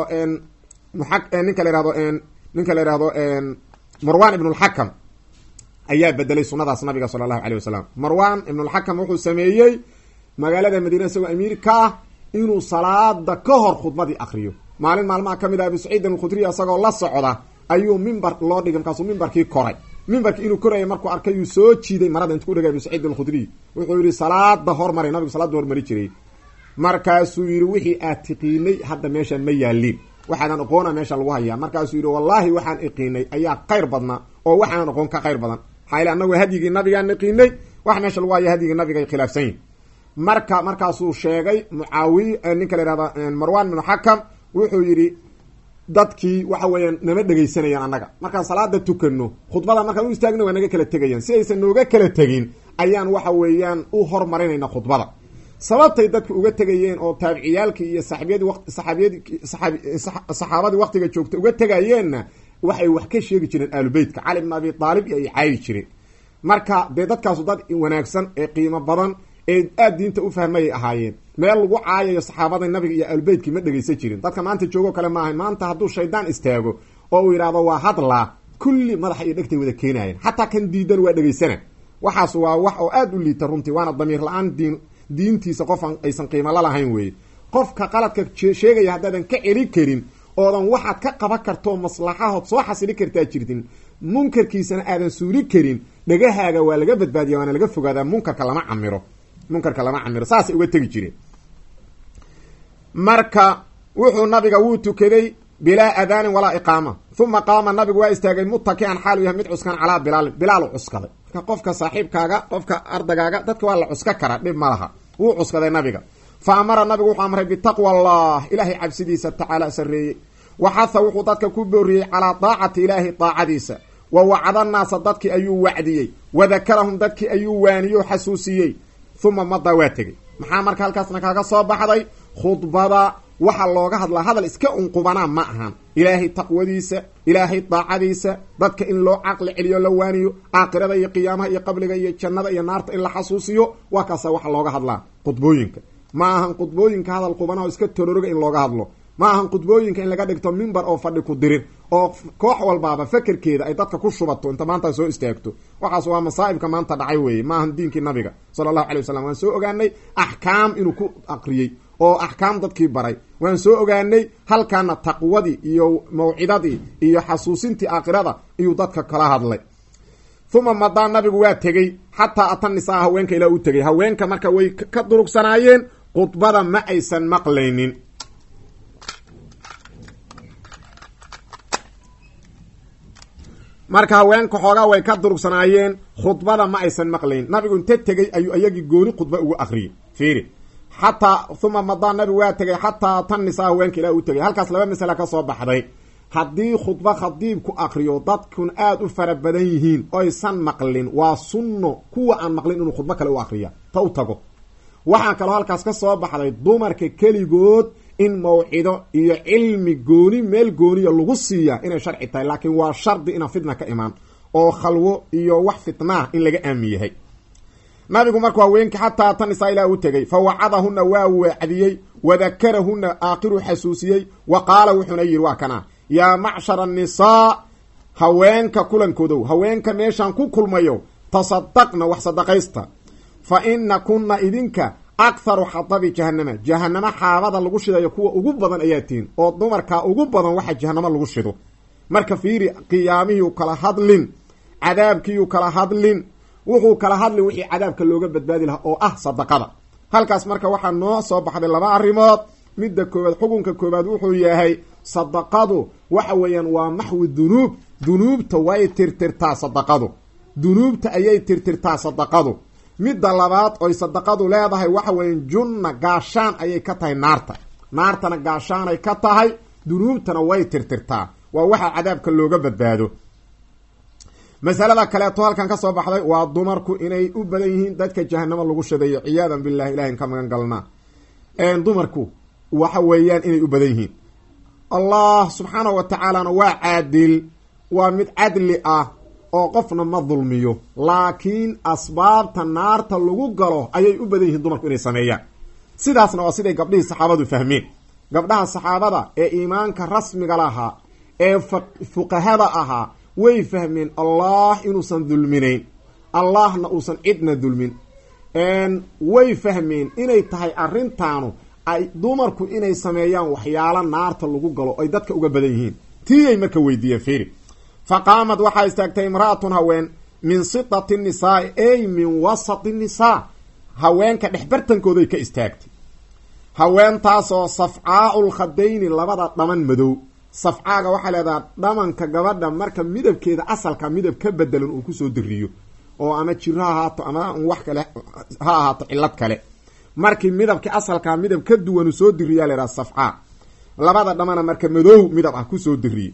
[SPEAKER 1] ninka la ihahdo ninka la ihahdo marwan ibn lxakam ayaa bedelay sunadaas nabiga sala allahu alayh wasalam marwan ibnulxakam wuxuu sameeyey magaalada madiina isagoo amiir ka ah inuu salaada ka hor khudbadii akriyo maalin maalmaha ka mid ah abu saciidin alkhudriy isagoo la socda ayuu mimbar loo dhigay markaasuu mimbarkii koray mimbarkii inuu korayay markuu arkay yuu soo jiiday marada intu ku dhegay abu saciid alkhudriy wuxuu yihi salaada hormaray nabigu salaada hormari jiray markaasuu yihi wixii aad tiqiinay hadda meeshaan ma yaaliin waxaadan aqoona meesha lagu hayaa markaasuu yihi wallaahi waxaan iqiinay ayaa khayr badnaa oo waxaanan aqoon ka khayr badan maxaa yile annagu hadyigii nabigaan iqiinay wax meesha lagu haya hadyigii nabiga ay khilaafsan yihin marka markaasuu sheegay mucaawiy ninka la ihahda marwan binu xakam wuxuu yidhi dadkii waxa weeyaan nama dhegaysanayaan annaga markaan salaada tukano khudbada markaan u istaagna waa naga kala tegayaan si aysan nooga kala tegin ayaan waxa weeyaan u hormarinayna khudbada sababtay dadka uga tegayeen oo taabiciyaalkii iyo saxaabiyadii waqt saxaabiyadi saxaabadii waqtiga joogta uga tegayeenna waxay wax ka sheegi jireen aalubeytka cali bn abi aalib iyo ay caayi jireen marka dee dadkaasu dad wanaagsan ee qiimo badan ee aada diinta u fahmayay ahaayeen meel lagu caayayo saxaabada nabiga iyo aalubeytkii ma dhegaysan jirin dadka maanta joogoo kale maaha maanta hadduu shaydaan istaago oo uu yidhahdo waa hadlaa kulli madaxa iyo dhegtay wada keenaayeen xataa kan diidan waa dhegaysana waxaas waa wax oo aada u liita runtii waana damiir la-aan diin diintiisa qofan aysan qiimo la lahayn weeye qofka qaladka sheegaya haddaadan ka celi karin oodan waxaad ka qaban kartoo maslaxahood soo xasili kartaa jirtin munkarkiisana aadan suuli karin dhagahaaga waa laga badbaadiya waana laga fogaadaa munkarka lama camiro munkarka lama camiro saasay uga tegi jireen marka wuxuu nabiga wuu tukaday bilaa adaanin walaa iqaama uma qaama nabigu waa istaagay mutakian xaalu yahay mid cuskan calaa bilaalin bilaalu cuskaday marka qofka saaxiibkaaga qofka ardagaaga dadka waa la cuska karaa dhib ma laha wuu cuskaday nabiga fa amara nabigu wuxuu amray bitaqwa allah ilaahay cabsidiisa tacaala sarreeyey waxaha wuxuu dadka ku booriyey calaa daacati ilaahi daacadiisa wa wacda naasa dadkii ayuu wacdiyey wa dakarahum dadkii ayuu waaniyo xasuusiyey uma madaa waa tegey maxaa marka halkaasna kaaga soo baxday khudbada waxaa looga hadlaa hadal iska unqubanaa ma ahan ilaahay taqwadiisa ilaahay daacadiisa dadka in loo caqli celiyo la waaniyo aakhirada iyo qiyaamaha iyo qabriga iyo jannada iyo naarta in la xasuusiyo waa kaasa waxa looga hadlaa khudbooyinka ma ahan khudbooyinka hadal qubanaa oo iska tororoga in looga hadlo ma ahan khudbooyinka in laga dhigto mimbar oo fadhi ku dirir oo koox walbaaba fakerkeeda ay dadka ku shubato inta maanta soo istaagto waxaas waa masaa'ibka maanta dhacay weeye ma ahan diinkii nabiga sala allahu alay wasalam waan soo ogaanay axkaam inuu ku aqriyey oo axkaam dadkii baray waan soo ogaanay halkaana taqwadii iyo mawcidadii iyo xasuusintii aakhirada iyuu dadka kala hadlay uma madaa nabigu waa tegey xataa ata nisaa haweenka ilaa u tegay haweenka marka way ka durugsanaayeen khudbada ma aysan maqlaynin marka haweenka xoogaa way ka durugsanaayeen khudbada ma aysan maqlayn nabigu inta tegey ayuu iyagii gooni khudba ugu akriyey fiiri xataa uma madaa nabigu waa tegay xataa tan nisaa haweenka ilaa u tegay halkaas laba masala ka soo baxday haddii khudba khadiibku akriyo dadkun aada u fara badan yihiin oysan maqlin waa sunno kuwa aan maqlin inuu khudbo kale u akriya ta u tago waxaa kaloo halkaas ka soo baxday dumarka keligood in mawcido iyo cilmi gooni meel gooniya lagu siiya inay sharci tahay laakiin waa shardi inaan fitna ka imaan oo khalwo iyo wax fitnaah in laga aamin yahay nabigu markuu haweenkii xataa tan isaa ilaah u tegey fa wacadahuna waa wacdiyey wadakarahuna aakhiru xasuusiyey wa qaala wuxuuna yidhi waa kana yaa macshara annisaa haweenka kulankoodow haweenka meeshaan ku kulmayo tasadaqna wax sadaqaysta fa ina kunna idinka akharu xadabi jahanama jahanamo xaabada lagu shidayo kuwa ugu badan ayaa tihin oo dumarkaa ugu badan waxa jahanamo lagu shido marka fiiri qiyaamihii kala hadlin cadaabkiiu kala hadlin wuxuu kala hadlin wixii cadaabka looga badbaadi lahaa oo ah sadaqada halkaas marka waxaa noo soo baxday laba arrimood midda koowaad xukunka koowaad wuxuu yahay sadaqadu waxa weeyaan waa maxwi dunuub dunuubta way tirtirtaa sadaqadu dunuubta ayay tirtirtaa sadaqadu midda labaad oy sadaqadu leedahay waxa weeyaan junna gaashaan ayay ka tahay naarta naartana gaashaanay ka tahay dunuubtana way tirtirtaa waa waxa cadaabka looga badbaado masalada kaleeto halkan ka soo baxday waa dumarku inay u badan yihiin dadka jahanamo lagu shadeeyo ciyaadan billahi ilahin ka magan galnaa dumarku waxa weeyaan inay u badan yihiin allah subxaanahu wa tacaalana waa caadil waa mid cadli ah oo qofna ma dulmiyo laakiin asbaabta naarta lagu galo ayay u badan yihiin dumarku inay sameeyaan sidaasna waa siday gabdhihii saxaabadu fahmeen gabdhaha saxaabada ee iimaanka rasmiga lahaa ee fuqahada ahaa way fahmeen allah inuusan dulminayn allahna uusan cidna dulmin way fahmeen inay tahay arrintaanu ay dumarku inay sameeyaan waxyaalo naarta lagu galo ay dadka uga badan yihiin tiiyay marka weydiiyeen fiiri fa qaamad waxaa istaagtay imra'atun haween min sitati nisaai ey min wasati nisaa haweenka dhexbartankooday ka istaagtay haweentaasoo safcaau lkhadayni labada dhaman madow safcaaga waxaa leedaha dhamanka gabadha marka midabkeeda asalka midab ka bedelan uu kusoo diriyo oo ama jiro ha ahaato ama wax kale ha ahaato cillad kale markii midabkii asalkaa midab ka duwan uu soo diriyaa laydhaha safcaa labada dhamana marka madow midab ah kusoo diriye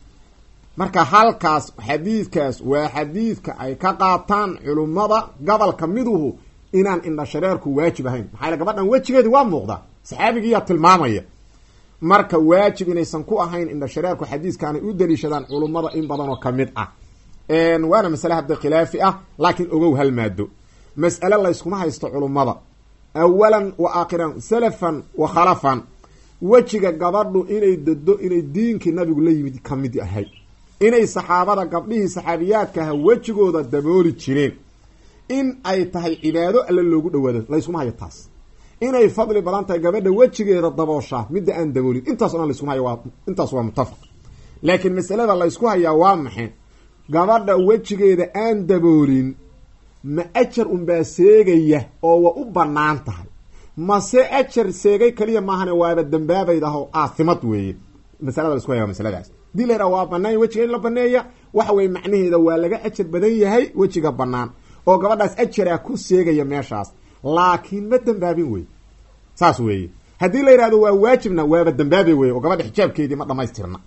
[SPEAKER 1] marka halkaas xadiidkaas waa xadiidka ay ka qaataan culummada gobolka miduhu inaan indhashareerku waajib ahayn maxaa yale gabadhan wejigeedi waa muuqdaa saxaabigiiyaa tilmaamaya marka waajib inaysan ku ahayn indhashareerku xadiiskaanay u daliishadaan culummada in badan oo kamid ah waana masale hadda khilaafi ah laakiin ogow hal maado mas'ale layskuma haysto culummada awalan wa aakhiran salafan wa khalafan wejiga gabadhu inay dado inay diinkii nabigu la yimid ka mid ahay inay saxaabada gabdhihii saxaabiyaadka aha wejigooda dabooli jireen in ay tahay cibaado alle loogu dhawaado layskuma hayo taas inay fadli badan tahay gabadha wejigeeda dabooshaa midda aan daboolin intaas o dhan layskuma haya waa intaas waa muttafaq laakiin masalada laysku hayaa waa maxay gabadha wejigeeda aan daboolin ma ajar unbaa seegaya oo waa u bannaan tahay mase ajar seegay kaliya maahane waaba dambaabaydaho aasimad weeye masalada laisku haya waa masaladaas hadii la waa banaan wejiga in la baneeya waxa weye macnaheeda waa laga ajar badan yahay wejiga bannaan oo gabadhaas ajaraa ku seegaya meeshaas laakiin ma dambaabin wey saas weeye haddii la yidhahdo waa waajibna waaba dambaabi weye oo gabadha xijaabkeedii ma dhamaystirna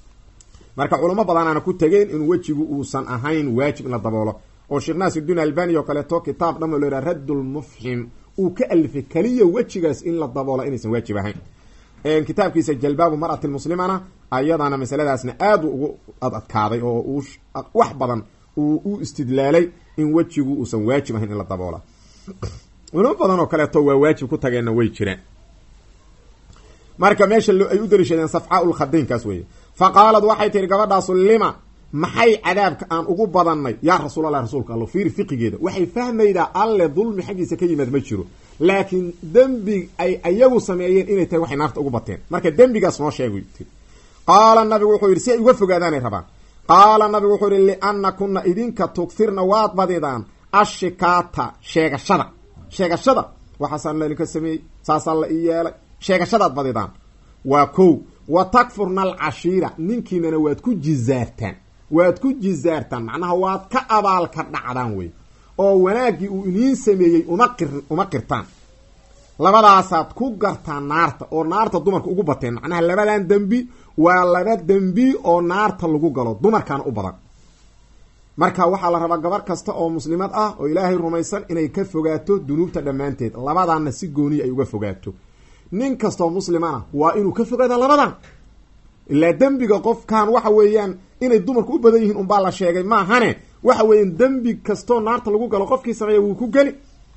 [SPEAKER 1] marka culamo badanaana ku tegeen in wejigu uusan ahayn waajib in la daboolo oo sheekh naasirudiin albani oo kaleeto kitaab dhamo lo yhaha raddulmufxim uu ka alifay keliya wejigaas in la daboola inaysan waajib ahayn kitaabkiisa jalbaabu mar'ati muslimana ayadana masaladaasna aad ugu adadkaaday oo uu wax badan uu u istidlaalay in wejigu uusan waajib ahayn in la daboola culimo badan oo kaleeto waa waajib ku tageenna way jiraan marka meesha ay u dariishadeen safcaa ulkhadaynkaas weeye fa qaalad waxay tihi gabadhaasu lima maxay cadaabka aan ugu badannay yaa rasuulallah rasuulka allo fiiri fiqigeeda waxay fahmaydaa alle dulmi xaggiisa ka yimaad ma jiro laakiin dembi ay ayagu sameeyeen inay tahay waxay naarta ugu bateen marka dembigaas noo sheegay tii qaala nabigu wuxuu yidhi si ay uga fogaadaanay rabaan qaala nabigu wuxuu yihi lianna kunna idinka tugfirna waad badidaan ashikaata sheegashada sheegashada waxaasaa laidinka sameeyey saasaa la ii yeelay sheegashadaad badidaan waa kow wa takfurna alcashiira ninkiinana waad ku jizaartaan waad ku jizaartaan macnaha waad ka abaalka dhacdaan wey oo wanaaggii uu iniin sameeyey uma qir uma qirtaan labadaasaad ku gartaan naarta oo naarta dumarka ugu bateen macnaha labadan dembi waa laba dembi oo naarta lagu galo dumarkaana u badan marka waxaa la rabaa gabar kasta oo muslimad ah oo ilaahay rumaysan inay ka fogaato dunuubta dhammaanteed labadaanna si gooniya ay uga fogaato nin kastaoo muslimana waa inuu ka fogaada labadan ilaa dembiga qofkan waxa weeyaan inay dumarku u badan yihiin unbaa la sheegay maahane waxa weeyaan dembi kastoo naarta lagu galo qofkii sameeya wuu ku geli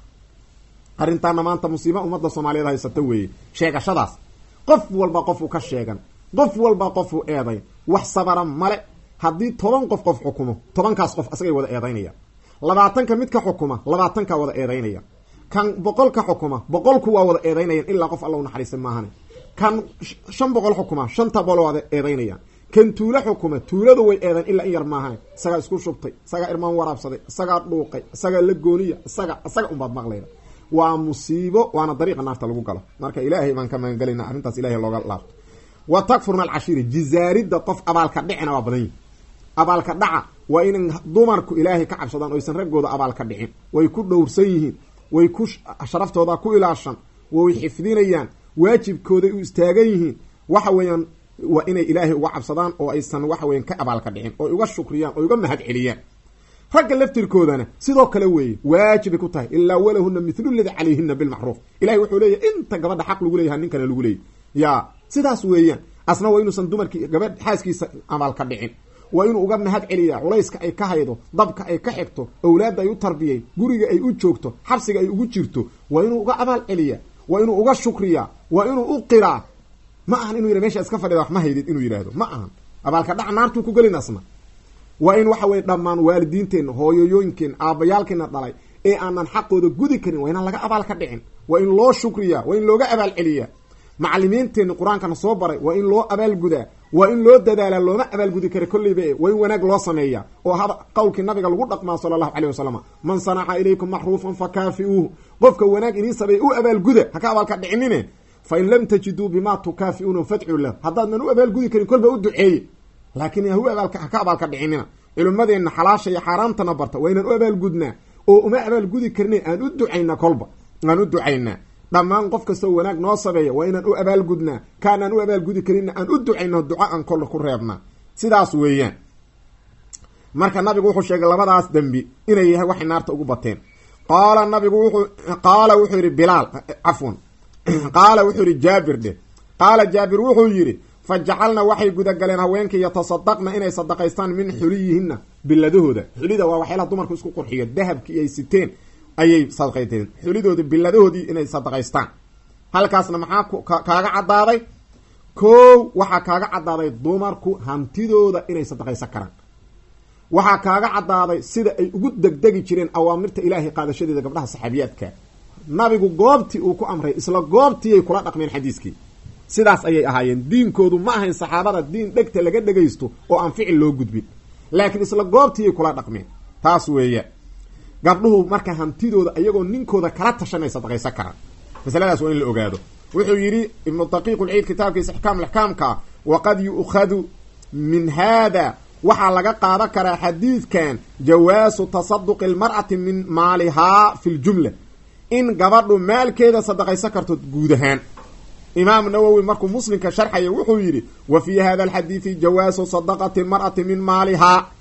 [SPEAKER 1] arrintaana maanta musiiba ummadda soomaaliyeed haysata weeye sheegashadaas qof walba qofuu ka sheegan qof walba qofuu eeday wax sabara male haddii toban qof qof xukumo tobankaas qof asagay wada eedaynaya labaatanka midka xukuma labaatankaa wada eedaynaya kan boqolka xukuma boqolku waa wada eedaynayan ilaa qof alla u naxariista maahane kan shan boqol xukuma shanta boqol wada eedaynayaan kan tuulo xukuma tuuladu way eedayn ilaa in yar maahane isagaa isku shubtay isagaa irmaan waraabsaday isagaa dhuuqay isagaa la gooniya isaga isaga unbaad maqlayda waa musiibo waana dariiqa naarta lagu galo marka ilaahay baan ka magangelayna arrintaas ilahay looga laabto wa takfurna alcashiiri jizaaridda qof abaalka dhicina waa badan yihi abaalka dhaca waa inan dumarku ilaahay ka cabsadaan oysan raggooda abaalka dhicin way ku dhowrsan yihiin way ku sharaftooda ku ilaashan way xifdinayaan waajibkooday u istaagan yihiin waxa weeyaan waa inay ilaahay uga cabsadaan oo aysan waxa weyan ka abaalka dhicin oy uga shukriyaan oy uga mahad celiyaan ragga laftirkoodana sidoo kale weeye waajibay ku tahay ilaa walahuna mithlu ladi calayhina bilmacruuf ilahay wuxuu leeyahy inta gabadha xaq lagu leeyaha ninkana lagu leeyay ya sidaas weeyaan asna waa inuusan dumarkii gabadh xaaskiisa abaalka dhicin waa inuu uga mahad celiyaa culayska ay ka haydo dabka ay ka xigto owlaadda ay u tarbiyay guriga ay u joogto xabsiga ay ugu jirto waa inuu uga abaal celiyaa waa inuu uga shukriyaa waa inuu u qiraa ma ahan inuu yidha mesha iska fadhida wax ma haydid inuu yidhaahdo ma ahan abaalka dhac naartuu ku gelin asna waa in waxa weye dhammaan waalidiinteenna hooyoyooyinkeenna aabbayaalkeena dhalay ee aanan xaqooda gudi karin waa inaan laga abaal ka dhicin waa in loo shukriyaa waa in looga abaal celiyaa macalimiinteenna qur-aankana soo baray waa in loo abaalgudaa waa in loo dadaalaa looma abaalgudi kara kolleyba e waa in wanaag loo sameeyaa oo hada qowlkii nabiga lagu dhaqmaa sala allahu caleyh wasalam man sanaca ilaykum macruufan fakaafi'uuhu qofka wanaag idiin sameeya u abaalguda haka abaalka dhicinine fa in lam tajiduu bimaa tukaafi'uuna fadcuu lahu haddaadnan u abaalgudi karin kolba u duceeye laakiin hu abaalka haka abaalka dhicinina culimmadeenna xalaasha iyo xaaraamtana barta waa inaan u abaalgudnaa oo uma abaalgudi karne aan u ducaynaa kolba aan u ducaynaa dhammaan qof kastoo wanaag noo sameeya waa inaan u abaalgudnaa kaanaan u abaalgudi karinna aan u ducayno duco aan kol ku reebnaa sidaas weeyaan marka nabigu wuxuu sheegay labadaas dembi inay yahay waxay naarta ugu bateen qaala nabigu wuxuu qaala wuxuu yidhi bilaal cafwan qaala wuxuu yidhi jaabir dheh qaala jaabir wuxuu yidhi fa jacalna waxay gudagaleen haweenkii yatasadaqna inay sadaqaystaan min xuliyihinna biladahooda xulida waa waxyaalaha dumarku isku qurxiyo dahabkii ay siteen ayay sadaqayteen xulidooda biladahoodii inay sadaqaystaan halkaasna maxaa kaaga caddaaday kow waxaa kaaga caddaaday dumarku hantidooda inay sadaqaysan karaan waxaa kaaga caddaaday sida ay ugu degdegi jireen awaamirta ilaahay qaadashadeeda gabdhaha saxaabiyaadka nabigu goobtii uu ku amray isla goobtiiyay kula dhaqmeen xadiiskii sidaas ayay ahaayeen diinkoodu ma ahayn saxaabada diin dhegta laga dhegaysto oo aan ficil loo gudbin laakiin isla goobtiiyay kula dhaqmeen taas weeya gabdhuhu marka hantidooda iyagoo ninkooda kala tashanay sadaqaysan karaan masaladaas waa in la ogaado wuxuu yidhi ibnu daqiiq lciid kitaabkiisa ixkaam axkaamka waqad yu'khadu min hada waxaa laga qaadan karaa xadiidkan jawaasu tasaduqi almar'ati min maalihaa fi ljumla in gabadhu maalkeeda sadaqaysan karto guud ahaan imaam nawowi markuu muslimka sharxaya wuxuu yidhi wa fii hada alxadiidi jawaasu sadaqati almar'ati min maalihaa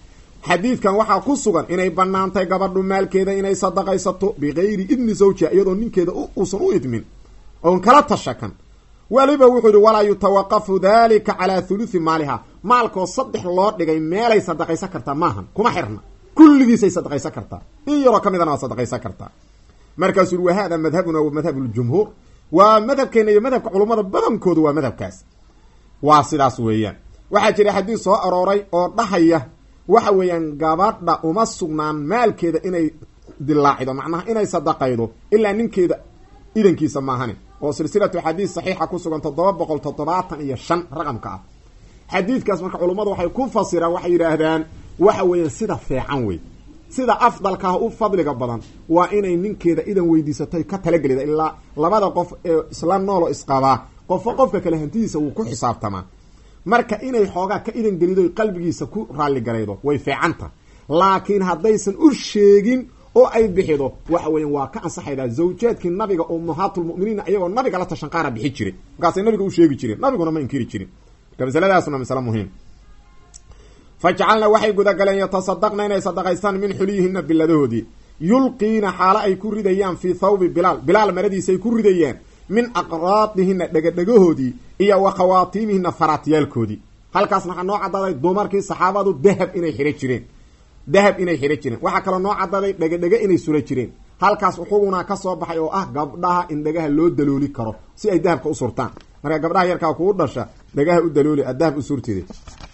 [SPEAKER 1] xadiidkan waxaa ku sugan inay banaantay gabadhu maalkeeda inay sadaqaysato bikayri idni zawjiha iyadoo ninkeeda uusan u idmin oon kala tashakan weliba wuxuu yihi walaa yutawaqafu dalika calaa thuluthi maaliha maalkoo saddex loo dhigay meelay sadaqaysan kartaa maahan kuma xirna kulligiisay sadaqaysan kartaa in yaroo ka midana waa sadaqaysan kartaa markaasuu yuri wa hada madhabuna wa madhab ljumhuur waa madhabkeena iyo madhabka culummada badankoodu waa madhabkaas waa sidaas weeyaan waxaa jira xadiis soo arooray oo dhahaya waxa weeyaan gabadha uma sugnaan maalkeeda inay dilaacido macnaha inay sadaqaydo ilaa ninkeeda idankiisa maahani oo silsilatu xadiis saxiixa ku sugan toddoba boqol toddobaatan iyo shan raqamka ah xadiidkaas marka culummadu waxay ku fasiraan waxay yidhaahdaan waxa weeyaan sida feecan wey sida afdalkaah u fadliga badan waa inay ninkeeda idan weydiisatay ka talagelida ilaa labada qof ee isla noolo isqabaa qofo qofka kale hantidiisa wuu ku xisaabtamaa marka inay xoogaa ka idan gelido qalbigiisa ku raalligaraydo way feecanta laakiin haddaysan u sheegin oo ay bixido waxa weeyaan waa ka ansaxaydaa zawjaadkii nabiga ummahaatulmuminiina iyagoo nabiga la tashan qaara bixi jiray markaasay nabiga u sheegi jireen nabiguna ma inkiri jirin marka masaladaasuna masale muhiim fajcalna waxay gudagaleen yatasadaqna inay sadaqaystaan min xuliyihina biladahoodii yulqiina xaalo ay ku ridayaan fii thawbi bilaal bilaal maradiisay ku ridayaan min aqraadihina dhegadhegahoodii iyo wa khawaatiimihina faraatyaalkoodii halkaas waxaa noo cadaaday dumarkii saxaabadu dahab inay xidhan jireen dahab inay xidhan jireen waxaa kaloo noo cadaaday dhegedhege inay sura jireen halkaas wuxuguna ka soo baxay oo ah gabdhaha in dhagaha loo dalooli karo si ay dahabka u surtaan marka gabdhaha yarkaa kuu dhasha dhagaha u dalooli a dahab u surtide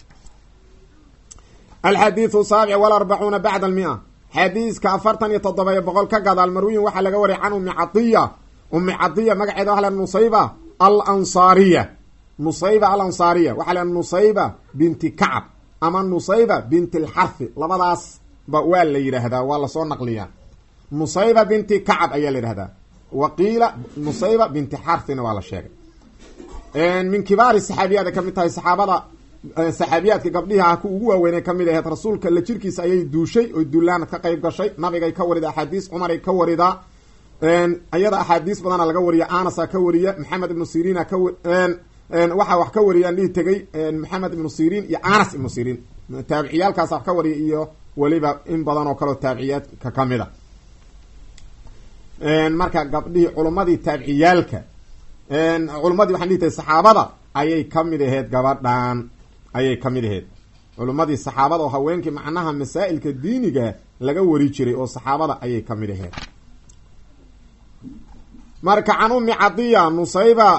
[SPEAKER 1] alxadiidu saabic walarbacuuna bacda almia xadiiska afartan iyo toddoba boqol ka gadaal marwiyin waxaa laga wariyay can ummi cadiya ummi cadiya magaceeda waxa la nusayba al ansaariya nusayba al ansaariya waxaa la nusayba binti kacab ama nusayba binti alxarfi labadaas ba waa la yidhaahdaa waa lasoo naqliyaa nusayba binti kacab ayaa la yidhahdaa wa qiila nusayba binti xarfina waa la sheegay min kibaari saxaabiyaada ka mid tahay saxaabada saxaabiyaadka gabdhihi ah ku ugu waaweynay kamid aheyd rasuulka la jirkiisa ayay duushay oy duulaanad ka qayb gashay nabigay ka warida axaadiis cumaray ka waridaa iyada axaadiis badana laga wariya anasa ka wariya maxamed ibnu siriina ka waxaa wax ka wariyaan dhihi tegay maxamed ibnu sirin iyo anas ibnu sirin taabiciyaalkaas wax ka wariya iyo weliba in badan oo kaleo taabiciyaadka kamid a marka gabdhihii culummadii taabiciyaalka culummadii waxaan dhihi tahay saxaabada ayay kamid aheyd gabadhan ayay kamid aheyd culummadii saxaabada oo haweenkii macnaha masaa'ilka diiniga laga wari jiray oo saxaabada ayay kamid aheyd marka can ummi cadiya nusayba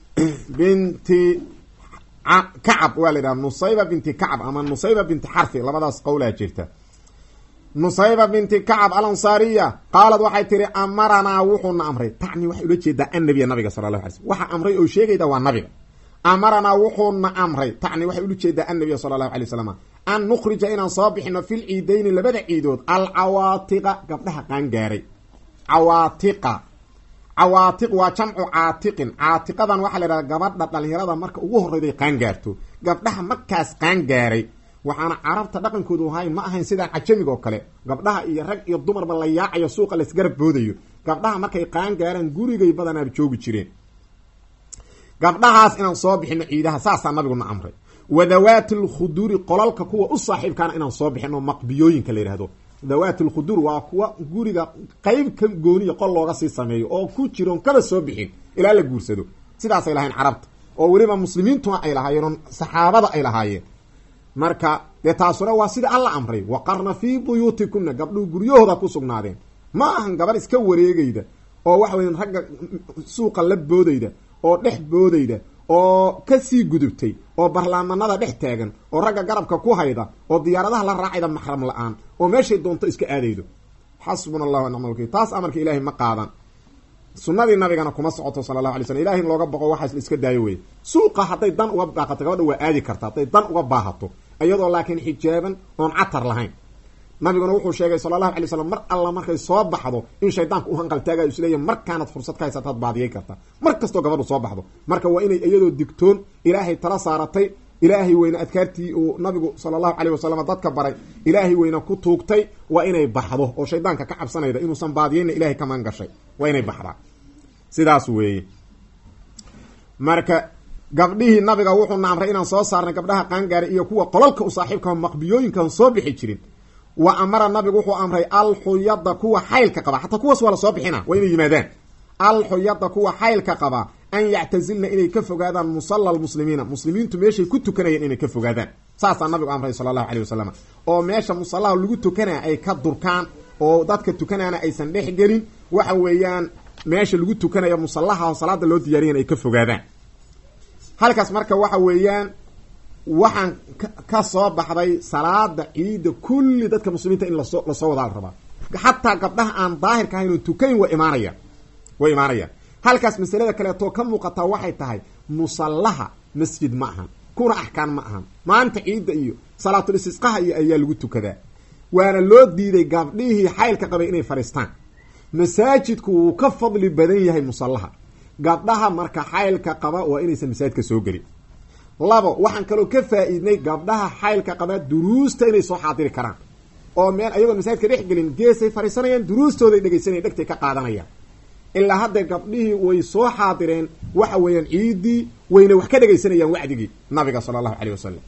[SPEAKER 1] binti kacab waa la yidhaha nusayba binti kacab ama nusayba binti xarfi labadaas qowlaa jirta nusayba binti kacab alansaariya qaalad waxay tihi amaranaa wuxuuna amray tacni waxay ula jeedaa annabiya nabiga sala allahu alay slm waxa amray oo sheegayda waa nabiga amaranaa wuxuuna amray tacni waxay ula jeedaa annabiya sala allahu alay wasalam an nukhrija inaan soo bixino fil ciidayni labada ciidood alcawaatiqa gabdhaha qaangaaray cawaatiqa cawaatiq waa jamcu caatiqin caatiqadan waxaa la yidhahda gabadha dhalinyarada marka ugu horreyday qaangaarto gabdhaha markaas qaangaaray waxaana carabta dhaqankoodu ahayn ma ahayn sidaan cajamiga oo kale gabdhaha iyo rag iyo dumarba la yaacayo suuqa laysgarab boodayo gabdhaha markay qaangaaraan gurigay badanaab joogi jireen gabdhahaas inaan soo bixino ciidaha saasaa nabiguna amray wadawaati lkhuduuri qolalka kuwa u saaxiibkaana inaan soo bixino maqbiyooyinka la yidhahdo dawaati lkhuduur waa kuwa guriga qeyb ka gooniya qol looga sii sameeyo oo ku jiroon kaba soo bixin ilaa la guursado sidaasay lahayn carabta oo weliba muslimiintuna ay lahaayeen oo saxaabada ay lahaayeen marka dee taasuna waa sida alla amray waqarna fii buyuutikuna gabdhuhu guryahooda ku sugnaadeen ma ahan gabadh iska wareegayda oo waxa weya ragga suuqa la boodayda oo dhex boodayda oo kasii gudubtay oo barlaamanada dhex taagan oo ragga garabka ku hayda oo diyaaradaha la raacayda maxram la-aan oo meeshay doonto iska aadaydo xasbuna allah wa nicma lwakiil taas amarka ilaahay ma qaadan sunadii nabigana kuma socoto sala allahu alay slm ilahay in looga boqo waxaas la iska daayo weye suuqa hadday dan uga baaqato gabadha waa aadi karta hadday dan uga baahato iyadoo laakiin xijaaban oon catar lahayn nabiguna wuxuu sheegay sala allahu alay slam mar alla markay soo baxdo in shaydaanka u hanqaltaagayo isleeya markaanad fursad ka haysataad baadiyay karta mar kastoo gabadhu soo baxdo marka waa inay iyadoo digtoon ilaahay tala saaratay ilaahay weyne adkaartii uu nabigu sala allahu caleyh wasalam dadka baray ilaahay weyne ku tuugtay waa inay baxdo oo shaydaanka ka cabsanayda inuusan baadiyeyna ilahay ka maan gashay waa inay baxdaa sidaas weeye marka gabdhihii nabiga wuxuuna amray inaan soo saarnay gabdhaha qaangaaray iyo kuwa qolalka u saaxiibka maqbiyooyinkaan soo bixi jirin wa amara nabigu wuxuu amray alxuyada kuwa xaylka qaba xataa kuwaas waa lasoo bixina waa inay yimaadaan alxuyada kuwa xaylka qaba an yactazilna inay ka fogaadaan musalla lmuslimiina muslimiintu meeshay ku tukanayeen inay ka fogaadaan saasaa nabigu amray sala allahu caleyh wasalam oo meesha musallaha lagu tukanaya ay ka durkaan oo dadka tukanaana aysan dhex gelin waxa weeyaan meesha lagu tukanayo musallaha oo salaada loo diyaariyan ay ka fogaadaan halkaas marka waxa weeyaan waxaan ka soo baxday salaada ciida kulli dadka muslimiinta in lasoo lasoo wadaa la rabaa xataa gabdhaha aan daahirka ahayn oo tukayn way imaanayaan way imaanayaan halkaas masalada kaleetoo ka muuqataa waxay tahay musallaha masjid ma ahan kuna axkaan ma ahan maalinta ciidda iyo salaatul istisqaha iyo ayaa lagu tukadaa waana loo diiday gabdhihii xaylka qabay inay fadhiistaan masaajidku wuu ka fadli badan yahay musallaha gabdhaha marka xaylka qaba waa inaysan masaajidka soo gelin labo waxaan kaloo ka faa-iidnay gabdhaha xaylka qaba duruusta inay soo xaadiri karaan oo meel ayagoon masaajidka dhex gelin geesay fadhiisanayaan duruustooday dhegaysanaya dhegtay ka qaadanayaan ilaa hadda gabdhihii way soo xaadireen waxa weeyaan ciidii wayna wax ka dhegaysanayaan wacdigii nabiga sala allahu caleyh wasalam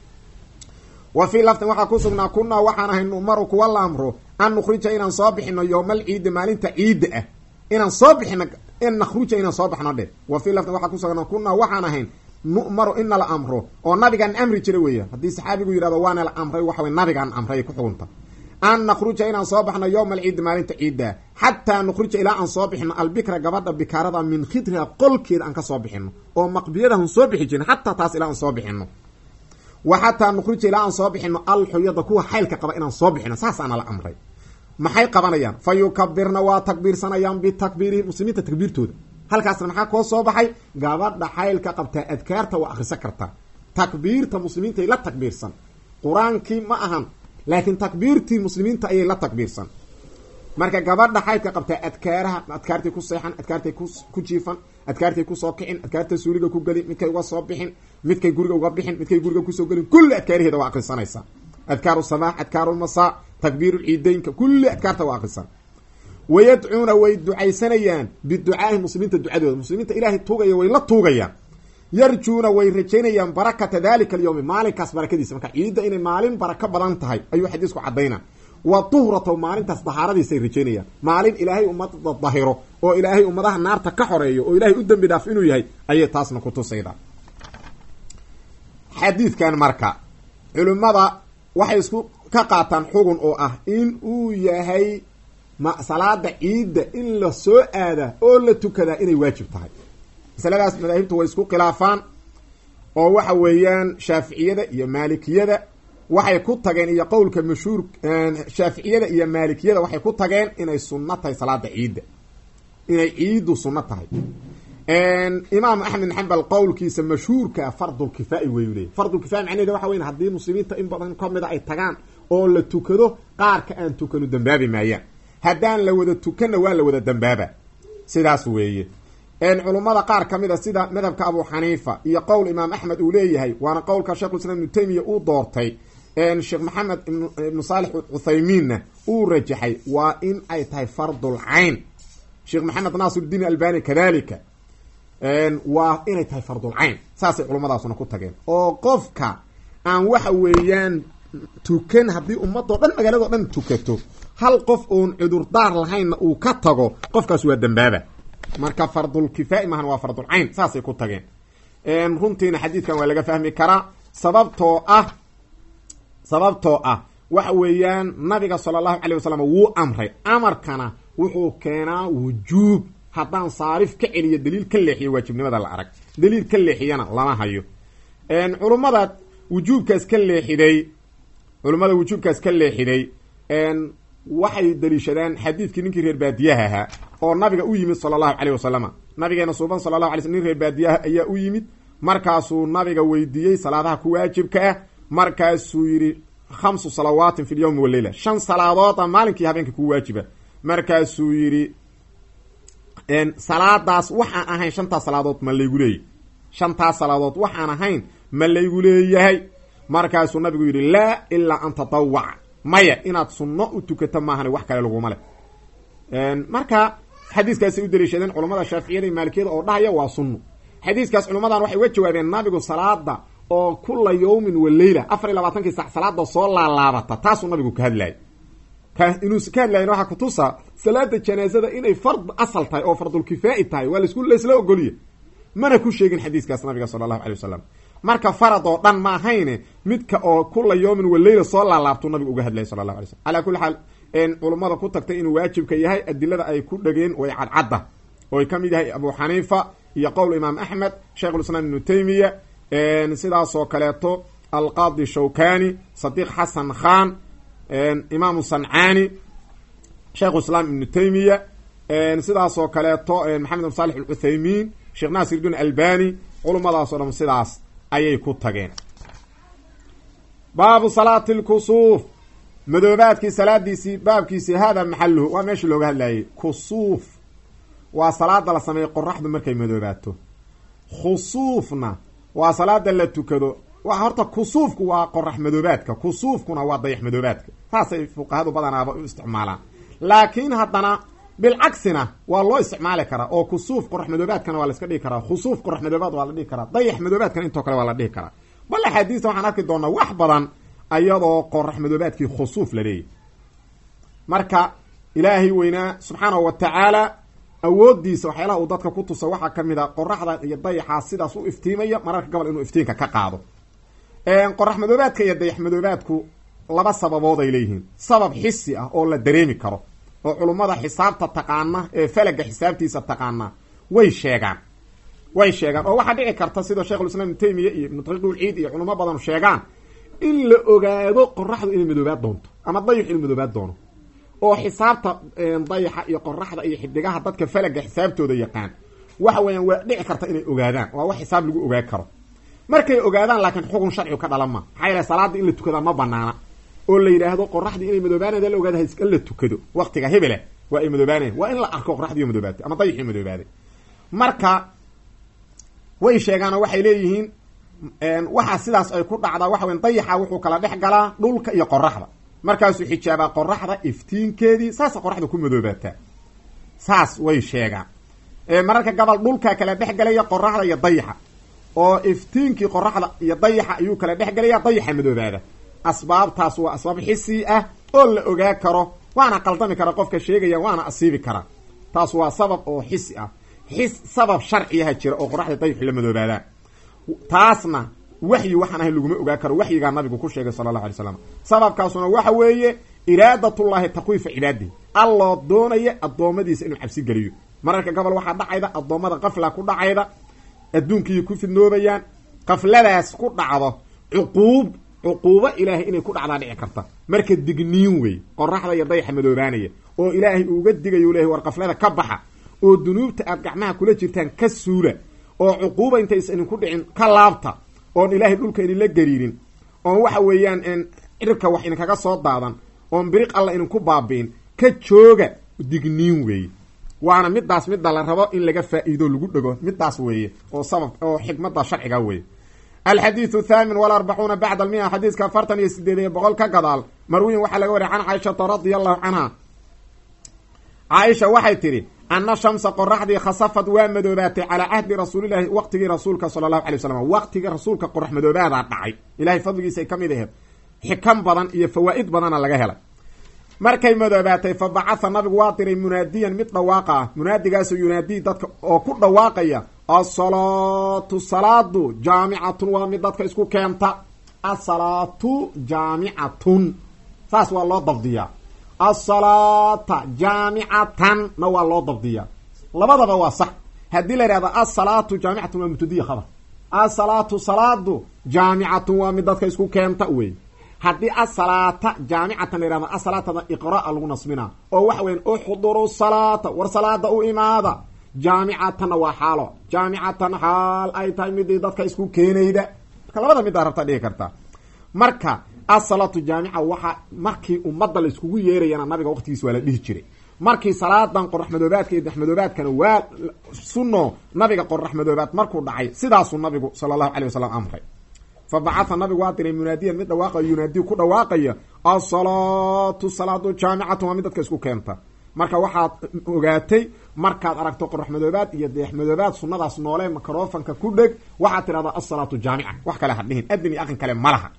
[SPEAKER 1] wa fii laftin waxaa ku sugnaa kunaa waxaan ahay numaru kuwa la amro an nukhrija inaan soo bixino yowmal ciidi maalinta ciidda ah inaan soo bixino in nakhruja inaan soo baxno dhe wa fii laftin waxaa ku sugnaa kunaa waxaan ahayn nu'maru ina la amro oo nabigaan amri jira weeya haddii saxaabigu yidhahdo waana la amray waxa wey nabigaan amray ku xugunta an nakhruja inaan soo baxno yowma alciidi maalinta ciidda xataa nukhruja ilaa aan soo bixino albikra gabadha bikaarada min khidriha qolkeeda aan ka soo bixino oo maqbiyadahun soo bixi jirin xataa taas ilaa aan soo bixino wa xataa nukhruja ilaa aan soo bixino alxuyada kuwa xaylka qaba inaan soo bixino saasaana la amray maxay qabanayaan fa yukabirna waa takbiirsanayaan bitakbiirihi muslimiinta takbiirtooda halkaasna maxaa koo soo baxay gabadha xaylka qabtaa adkaarta waa akhrisan kartaa takbiirta muslimiinta ay la takbiirsan qur-aankii ma ahan laakiin takbiirtii muslimiinta ayay la takbiirsan marka gabadha xaydka qabtaa adkaaraha adkaartay ku seexan adkaartay ku jiifan adkaartay kusoo kicin adkaartay suuliga ku gelin midkay uga soo bixin midkay guriga uga bixin midkay guriga kusoo gelin kulli adkaaraheeda waa akrisanaysa adkaaru sabaax adkaaru lmasaa takbiiru ciideynka kulli adkaarta waa akrisan wayadcuuna way ducaysanayaan biducaahi muslimiinta ducadooda muslimiinta ilaahay tuugaya way la tuugayaan yarjuuna way rajaynayaan barakata dalika alyowmi maalinkaas barakadiisa marka ciidda inay maalin barako badan tahay ayuu xadiisku cadayna wa tuhrataw maalintaas dahaaradiisay rajaynayaan maalin ilaahay ummadda dahiro oo ilaahay ummadaha naarta ka xoreeyo oo ilaahay u dembi dhaaf inuu yahay ayay taasna ku tusaydaa xadiidkan marka culimmada waxay isku ka qaataan xugun oo ah in uu yahay ma salaada ciidda in la soo aada oo la tukadaa inay waajib tahay masaladaas madaahibtu way isku khilaafaan oo waxa weeyaan shaaficiyada iyo maalikiyada waxay ku tageen iyo qowlka mashhuur shaaficiyada iyo maalikiyada waxay ku tageen inay sunno tahay salaada ciidda inay ciiddu sunno tahay imaam axmed xambal qowlkiisa mashhuurkaa fardulkifaai weyu leeyay fardulkifaai macnaheeda waxa weyn haddii muslimiinta in badan kamida ay tagaan oo la tukado qaarka aan tukanu dambaabi maayaan haddaan la wada tukanna waa la wada dambaaba sidaas weeye culummada qaar ka mid a sida madhabka abu xaniifa iyo qowl imaam axmed uu leeyahay waana qowlka sheikhulislam ibnu taymiya uu doortay sheekh maxamed ibnu saalix cuthaymiinna uu rajaxay waa in ay tahay fardul cayn sheekh maxamed naasiruddiin albani kadalika waa inay tahay fardul cayn saasay culummadaasuna ku tageen oo qofka aan waxa weeyaan tukan haddii ummadoo dhan magaaladao dhan tukato hal qof oon cudurdaar lahaynna uu ka tago qofkaas waa dambaaba marka fardulkifaai maahan waa fardulcayn saasay ku tageen runtiina xadiidkan waa laga fahmi karaa sababtoo ah sababtoo ah waxa weeyaan nabiga sala allahu calay wasalam wuu amray amarkana wuxuu keenaa wujuub haddaan saarif ka celiyo daliil ka leexiyo waajibnimada la arag daliil ka leexiyana lama hayo culummada wujuubkaas ka leexiday culummada wujuubkaas ka leexiday waxay daliishadaan xadiidkii ninkii reer baadiyaha ahaa oo nabiga u yimid sala allahu caleyh wasalama nabigeena suuban sala allahu alay sl nin reer baadiyaha ayaa u yimid markaasuu nabiga weydiiyey salaadaha ku waajibka ah markaasuu yidhi khamsu salawaatin fi lyowmi waleyla shan salaadooda maalinkii habeenka ku waajiba markaasuu yidhi salaadaas waxaan ahayn shantaas salaadood ma laygu leeyahy shantaas salaadood waxaan ahayn ma laygu leeyahay markaasuu nabigu yidhi laa ilaa an tatawac maya inaad sunno u tukato maahan wax kale laguma leh marka xadiiskaasay u daliishadeen culammada shaaficiyada iyo maalikiyada oo dhahaya waa sunno xadiiskaas culummadan waxay uga jawaabeen nabigu salaada oo kula yawmin wa leyla afar iyo labaatankii sac salaada soo laalaabata taasuu nabigu ka hadlayay inuu ka hadlayan waxaa kutusa salaada janaazada inay fard asal tahay oo fardulkifaa'i tahay waa lasku laysla ogoliye mana ku sheegin xadiiskaas nabiga sala allahu alay wasalam marka farad oo dhan ma ahayne midka oo kula yawmin wa leyla soo laalaabtuu nabigu uga hadlayay sala allahu alay slm calaa kulli xaal culummada ku tagtay inuu waajibka yahay adilada ay ku dhegeen way cadcadda oo ay ka mid yahay abu xaniifa iyo qowl imaam axmed sheikhulislaam ibnu taymiya sidaasoo kaleeto alqaadi shawkani sadiiq xasan khan imaamu sancaani sheikhu islaam ibnu taymiya sidaasoo kaleeto maxamed bin salix alcuthaymiin sheekh naasir din albani culummadaasoo dhan sidaas ayay ku tageen baabu salaati lkusuuf madoobaadkii salaadiisii baabkiisii hada maxaluhu waa meeshii looga hadlayay kusuuf waa salaada la sameeyo qoraxdu markay madoobaato khusuufna waa salaada la tukado waa horta kusuufku waa qorax madoobaadka kusuufkuna waa dayax madoobaadka saasay fuqahadu badanaaba u isticmaalaan laakiin haddana bilcagsina waa loo isticmaali karaa oo kusuuf qorax madoobaadkana waa la iska dhihi karaa khusuuf qorax madoobaad waa la dhihi karaa dayax madoobaadkana intoo kale waa la dhihi karaa bal axaadiista waxaan arki doonaa wax badan ayadoo qorax madoobaadkii khusuuf la leeyahy marka ilaahay weynaa subxaanahu wa tacaala awoodiisa waxyaalaha uu dadka ku tusa waxaa ka mid a qoraxda iyo dayaxaa sidaas u iftiimaya mararka gobol inuu iftiinka ka qaado qorax madoobaadka iyo dayax madoobaadku laba sababood ay leeyihiin sabab xisi ah oo la dareemi karo oo culummada xisaabta taqaana ee falaga xisaabtiisa taqaana way sheegaan way sheegaan oo waxaa dhici karta sida sheikhulislaam ibnu taymiya iyo ibnu taqiiqulciid iyo culamo badan sheegaan in la ogaado qoraxdu inay madoobaad doonto ama dayax inuu madoobaad doono oo xisaabta dayaxa iyo qoraxda iyo xidigaha dadka falaga xisaabtooda yaqaan waxa weeyaan waa dhici karta inay ogaadaan waa wax xisaab lagu ogaan karo markay ogaadaan laakiin xukun sharcigu ka dhalan ma maxaa yaele salaada in la tukadaa ma banaana oo la yidhaahdo qoraxdii inay madoobaanada la ogaada ha la tukado waktiga hebela waa ay madoobaanayan waa in la arko qoraxdii madoobaatay ama dayaxii madoobaaday marka way sheegaanoo waxay leeyihiin waxaa sidaas ay ku dhacdaa waxa weya dayaxa wuxuu kala dhex galaa dhulka iyo qoraxda markaasuu xijaabaa qoraxda iftiinkeedii saasa qoraxda ku madoobaataa saas way sheegaan mararka gabal dhulkaa kala dhex galaya qoraxda iyo dayaxa oo iftiinkii qoraxda iyo dayaxa ayuu kala dhex galaya dayaxa madoobaada asbaabtaas waa asbaab xisi ah oo la ogaa karo waana qaldami kara qofka sheegaya waana asiibi karaa taas waa sabab oo xisi ah xis sabab sharciyaha jira oo qoraxda dayaxu la madoobaadaan taasna waxyi waxaan ahayn laguma ogaa karo waxyigaa nabigu ku sheegay sala allahu alay slam sababkaasuna waxa weeye iraadatullahi takwiifa cibaadihi alloo doonaya addoommadiisa inuu cabsi geliyo mararka gobol waxaa dhacayda addoommada qafla ku dhacayda adduunkii ku fidnoobayaan qafladaas ku dhacdo cuquub cuquubo ilaahay inay ku dhacdaa dhici karta marka digniin wey qoraxda iyo dayaxa madoobaanaya oo ilaahay uuga digayo lehay war qaflada ka baxa oo dunuubta aad gacmaha kula jirtaan ka suula oo cuquuba intaysa idinku dhicin ka laabta oon ilaahay dhulka idinla gariirin oon waxa weeyaan cirka wax idinkaga soo daadan oon biriq alla idinku baabi'in ka jooga digniin weeye waana midaas midda la rabo in laga faa-iido lagu dhego midaas weeye oo sabab oo xikmada sharciga weeye alxadiidu thaamin walarbacuuna bacda almia xadiiska afartan iyo sideed iyo boqol ka gadaal marwiyin waxaa laga wariya can caaishata radia allahu canha caaisha waxay tidhi ana shamsa qoraxdii khasafad waa madoobaatay calaa cahdi rasuulilahi waqtigii rasuulka sala allahu alay wasalam waqtigii rasuulka qorax madoobaadaa dhacay ilahay fadligiisa ay ka mid aheed xikam badan iyo fawaa'id badana laga helay markay madoobaatay fa bacatha nabigu waa diray munaadiyan mid dhawaaqa ah munaadigaasoo yunaadii dadka oo ku dhawaaqaya asalaatu salaadu jaamicatun waa mid dadka isku keenta asalaatu jaamicatun saas waa loo dabdiyaa asalaata jaamicatan na waa loo dabdiyaa labadaba waa sax haddii la yidhahdo asalaatu jaamicatun waa mubtadiya khabar asalaatu salaadu jaamicatun waa mid dadka isku keenta wey haddii asalaata jaamicatan la yihahdo asalaatada iqraa lagu nasbinaa oo waxa weyan uxduru salaata war salaada u imaada jaamicatanna waa xaalo jaamicatan xaal ay tahay midii dadka isku keenayda marka labada middaa rabtaa dhigi kartaa marka asalaatu jaamica waxaa markii ummadda la iskugu yeerayana nabiga waqtigiis waa la dhihi jiray markii salaadan qorax madoobaadka iyo daxmadoobaadkana waa sunno nabiga qorax madoobaad markuu dhacay sidaasuu nabigu sala allahu calay wasalam amray fa bacatha nabigu waa diray munaadiyan mid dhawaaqayo yunaadiy ku dhawaaqaya asalaatu salaadu jaamicatan waa mid dadka isku keenta marka waxaad ogaatay markaad aragto qorax madoobaad iyo deex madoobaad sunadaas noole microfonka ku dheg waxaad tidhahdaa asalaatu jaamica wax kale ha dhihin adin iyo aqin kale ma laha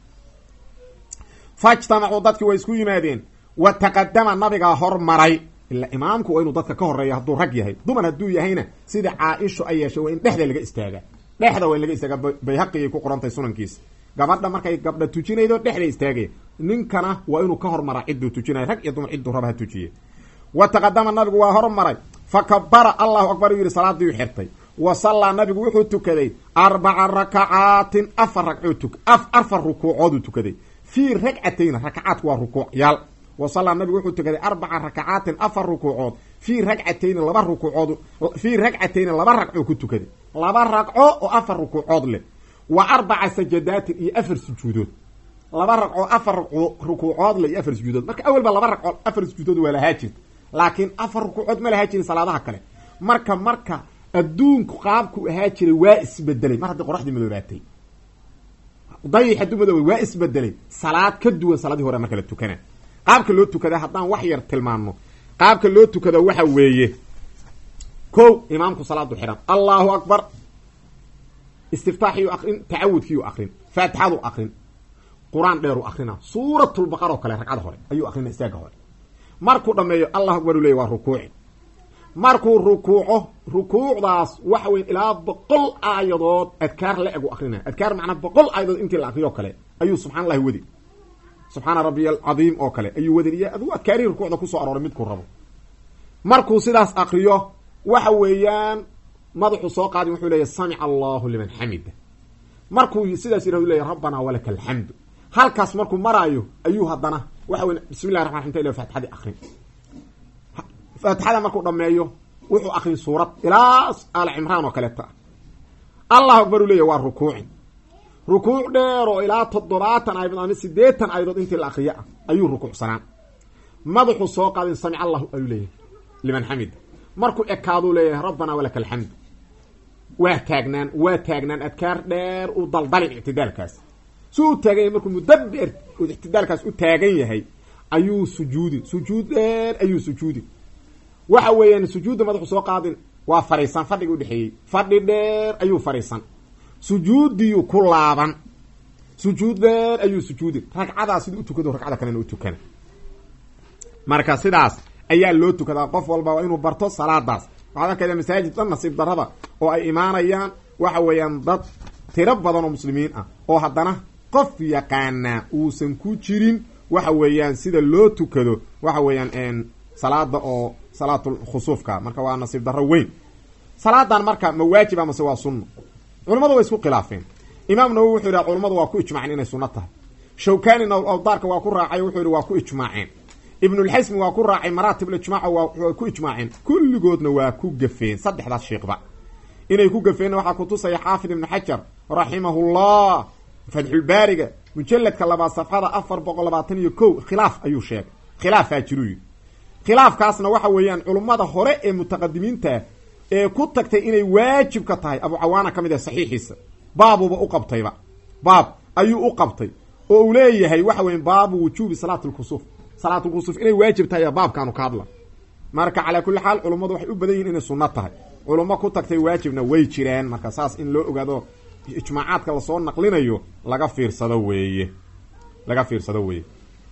[SPEAKER 1] fajtamacuu dadkii way isku yimaadeen wa taqadama nabigaa hormaray ila imaamku waa inuu dadka ka horeeya hadduu rag yahay dumar hadduu yahayna sida caaisho ay yeeshay waa in dhexda laga istaagaa dhexda waa in laga istaagaa bayhaqigay ku qorantay sunankiisa gabadha markay gabdha tujinaydo dhexda istaagaya ninkana waa inuu ka hormaraa cidduu tujinaya rag iyo dumar cidduu raba ha tujiye wa taqadama nabigu waa hormaray fa kabara allahu akbar uu yidhi salaadiiu xirtay wa sallaa nabigu wuxuu tukaday arbaca rakacaatin afar ragcoo tuk afar rukuucooduu tukaday fii ragcatayna rakacaadku waa rukuucyaal wa sallaa nabigu wuxuu tukaday arbaca rakacaatin afar rukuucood fii ragcatayni laba rukuucood fii ragcatayni laba ragcoo ku tukaday laba ragco oo afar rukuucood leh wa arbaca sajadaatin iyo afar sujuudood laba ragcoo afar rukuucood leh iyo afar sujuudood marka awalba laba ragcoo afar sujuudood waa lahaa jirta laakiin afar rukuucood ma lahaa jirin salaadaha kale marka marka adduunku qaabku ahaa jiray waa isbedelay mar haddii qoraxdii madoobaatay dayix hadduu madoobay waa isbedelay salaad ka duwan salaadii hore marka la tukana qaabka loo tukada haddaan wax yar tilmaano qaabka loo tukado waxa weeye ko imaamku salaadu xihan allahu akbar istiftaaxiyu akrin tacawudkiiyu akrin faatixadu akrin qur-aan dheeru akrina suuratulbaqar oo kale ragcada hore ayuu akrina istaaga hore markuu dhameeyo allahu akbar u leey waa rukuuci markuu rukuuco rukuucdaas waxa weyn ilaa boqol aayadood adkaar la egu akrina adkaar macnaa boqol aayadood intii la akriyo kale ayuu subxana allahi wadi subxaana rabbiya alcadiim oo kale ayuu wadin iyo aduu adkaarihii rukuucda kusoo arooray midkuu rabo markuu sidaas akriyo waxa weeyaan madaxuu soo qaadin wuxuu leeyahy samica allahu liman xamida markuu sidaas yirah leeyahy rabbanaa walaka alxamdu halkaas markuu maraayo ayuu haddana waxa wey bismi llahi raxman raxim fatixadii akrin faatixada markuu dhameeyo wuxuu akrin suurad ilaa aal cimraan oo kaleeta ah allahu akbar uu leeyahy waa rukuuci rukuuc dheer oo ilaa toddobaatan aayadood ama sideetan aayadood intii la akriyo ah ayuu rukuucsanaan madaxuu soo qaadin samic allahu ayuu leeyahay liman xamida markuu ekaaduu leeyahay rabbanaa walaka alxamdu waa taagnaan waa taagnaan adkaar dheer u daldalin ictidaalkaas si u taagan yahay markuu mudabir ictidaalkaas u taagan yahay ayuu sujuudin sujuud dheer ayuu sujuudin waxa weeyaan sujuudda madaxu soo qaadin waa fariisan fadhiga udhexeeyey fadhi dheer ayuu fariisan sujuudiyu ku laaban sujuud dheer ayuu sujuudin ragcadaa siduu utukado ragcada kalena u tukana marka sidaas ayaa loo tukadaa qof walba waa inuu barto salaadaas waxaad arkayda masaajid dhan nasiib darrada oo ay imaanayaan waxa weeyaan dad tiro badan oo muslimiin ah oo haddana qof yaqaanaa uusan ku jirin waxa weeyaan sida loo tukado waxa weeyaan salaada oo salaatul khusuufka marka waa nasiib darro weyn salaadan marka ma waajiba mase waa sunno culamadu way isku khilaafeen imaam nawowi wuxuu yidhaha culamadu waa ku ijmaaceen inay sunno tahay shawkanina awdaarka waa ku raacay wuxuu yihi waa ku ijmaaceen ibnulxasmi waa ku raacay maraatib ijmaac waa ku ijmaaceen kulligoodna waa ku gafeen saddexdaas sheekba inay ku gafeenna waxaa kutusaya xaafid ibnu xajar raximahullah fatxulbaariga mujaladka labaad safxada afar boqol labaatan iyo ko khilaaf ayuu sheegay khilaafaa jiruu yidhi khilaafkaasna waxa weeyaan culummada hore ee mutaqadimiinta ee ku tagtay inay waajib ka tahay abu cawaana ka mid ah saxiixiisa baabuba u qabtayba baab ayuu u qabtay oo uu leeyahay waxa weya baabu wujuubi salaat lkusuuf salaatulkusuuf inay waajib tahay ayaa baabkaanu ka hadla marka calaa kulli xaal culummadu waxay u badan yihin inay sunno tahay culummo ku tagtay waajibna way jiraan marka saas in loo ogaado ijmaacaadka lasoo naqlinayo laga fiirsado weeye laga fiirsado weeye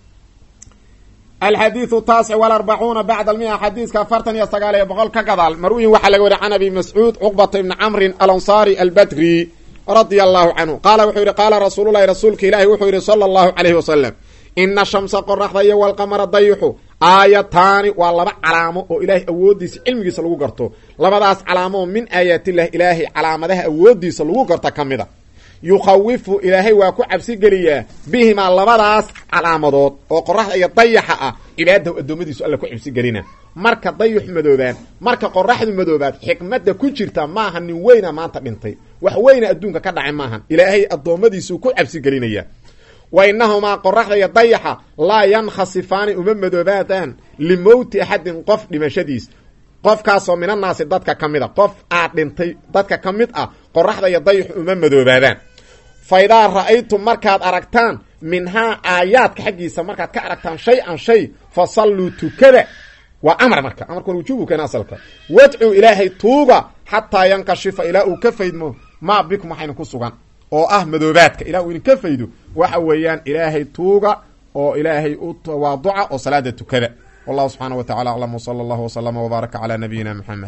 [SPEAKER 1] alxadiiu taasic walarbacuuna bacda almia xadiiska afartan iyo sagaal iyo boqol ka gadaal marwiyin waxaa laga wariy can abi mascuud cuqbata ibni camrin alansaari albadri radia allahu canhu qaala wuxuu yihi qaala rasuululahi rasuulka ilaahi wuxuu yihi sala allahu calayhi wasalam ina shamsa qoraxda iyo walqamara dayixu aayataani waa laba calaamo oo ilaahay awooddiisa cilmigiisa lagu garto labadaas calaamo oo min aayaatillahi ilaahay calaamadaha awooddiisa lagu garto ka mid a yukhawifu ilaahay waa ku cabsi geliyaa bihimaa labadaas calaamadood oo qoraxda iyo dayaxa ah cibaadahu addoommadiisu alla ku cabsi gelina marka dayux madoobaan marka qoraxdu madoobaad xikmadda ku jirta maaha nin weyna maanta dhintay wax weyna adduunka ka dhacay maahan ilaahay addoommadiisuu ku cabsi gelinaya wa inahumaa qoraxda iyo dayaxa laa yankhasifaani uma madoobaadaan limowti axadin qof dhimashadiis qofkaasoo minannaasi dadka ka mid a qof aad dhintay dadka ka mid ah qoraxda iyo dayaxu uma madoobaadaan fa idaa ra'aytum markaad aragtaan minhaa aayaadka xaggiisa markaad ka aragtaan shay an shay fa salluu tukada waa amar marka amarkuna wujubu keena asalka wadcu ilaahay tuuga xataa yankashifa ilaa uu ka faydmo maa bikum waxayna ku sugan oo ah madoobaadka ilaa uu idinka faydo waxa weeyaan ilaahay tuuga oo ilaahay u tawaaduca oo salaada tukada wallahu subxaana wa tacala aclam wsala allahu wslama wbaaraka calaa nabiyina muxamed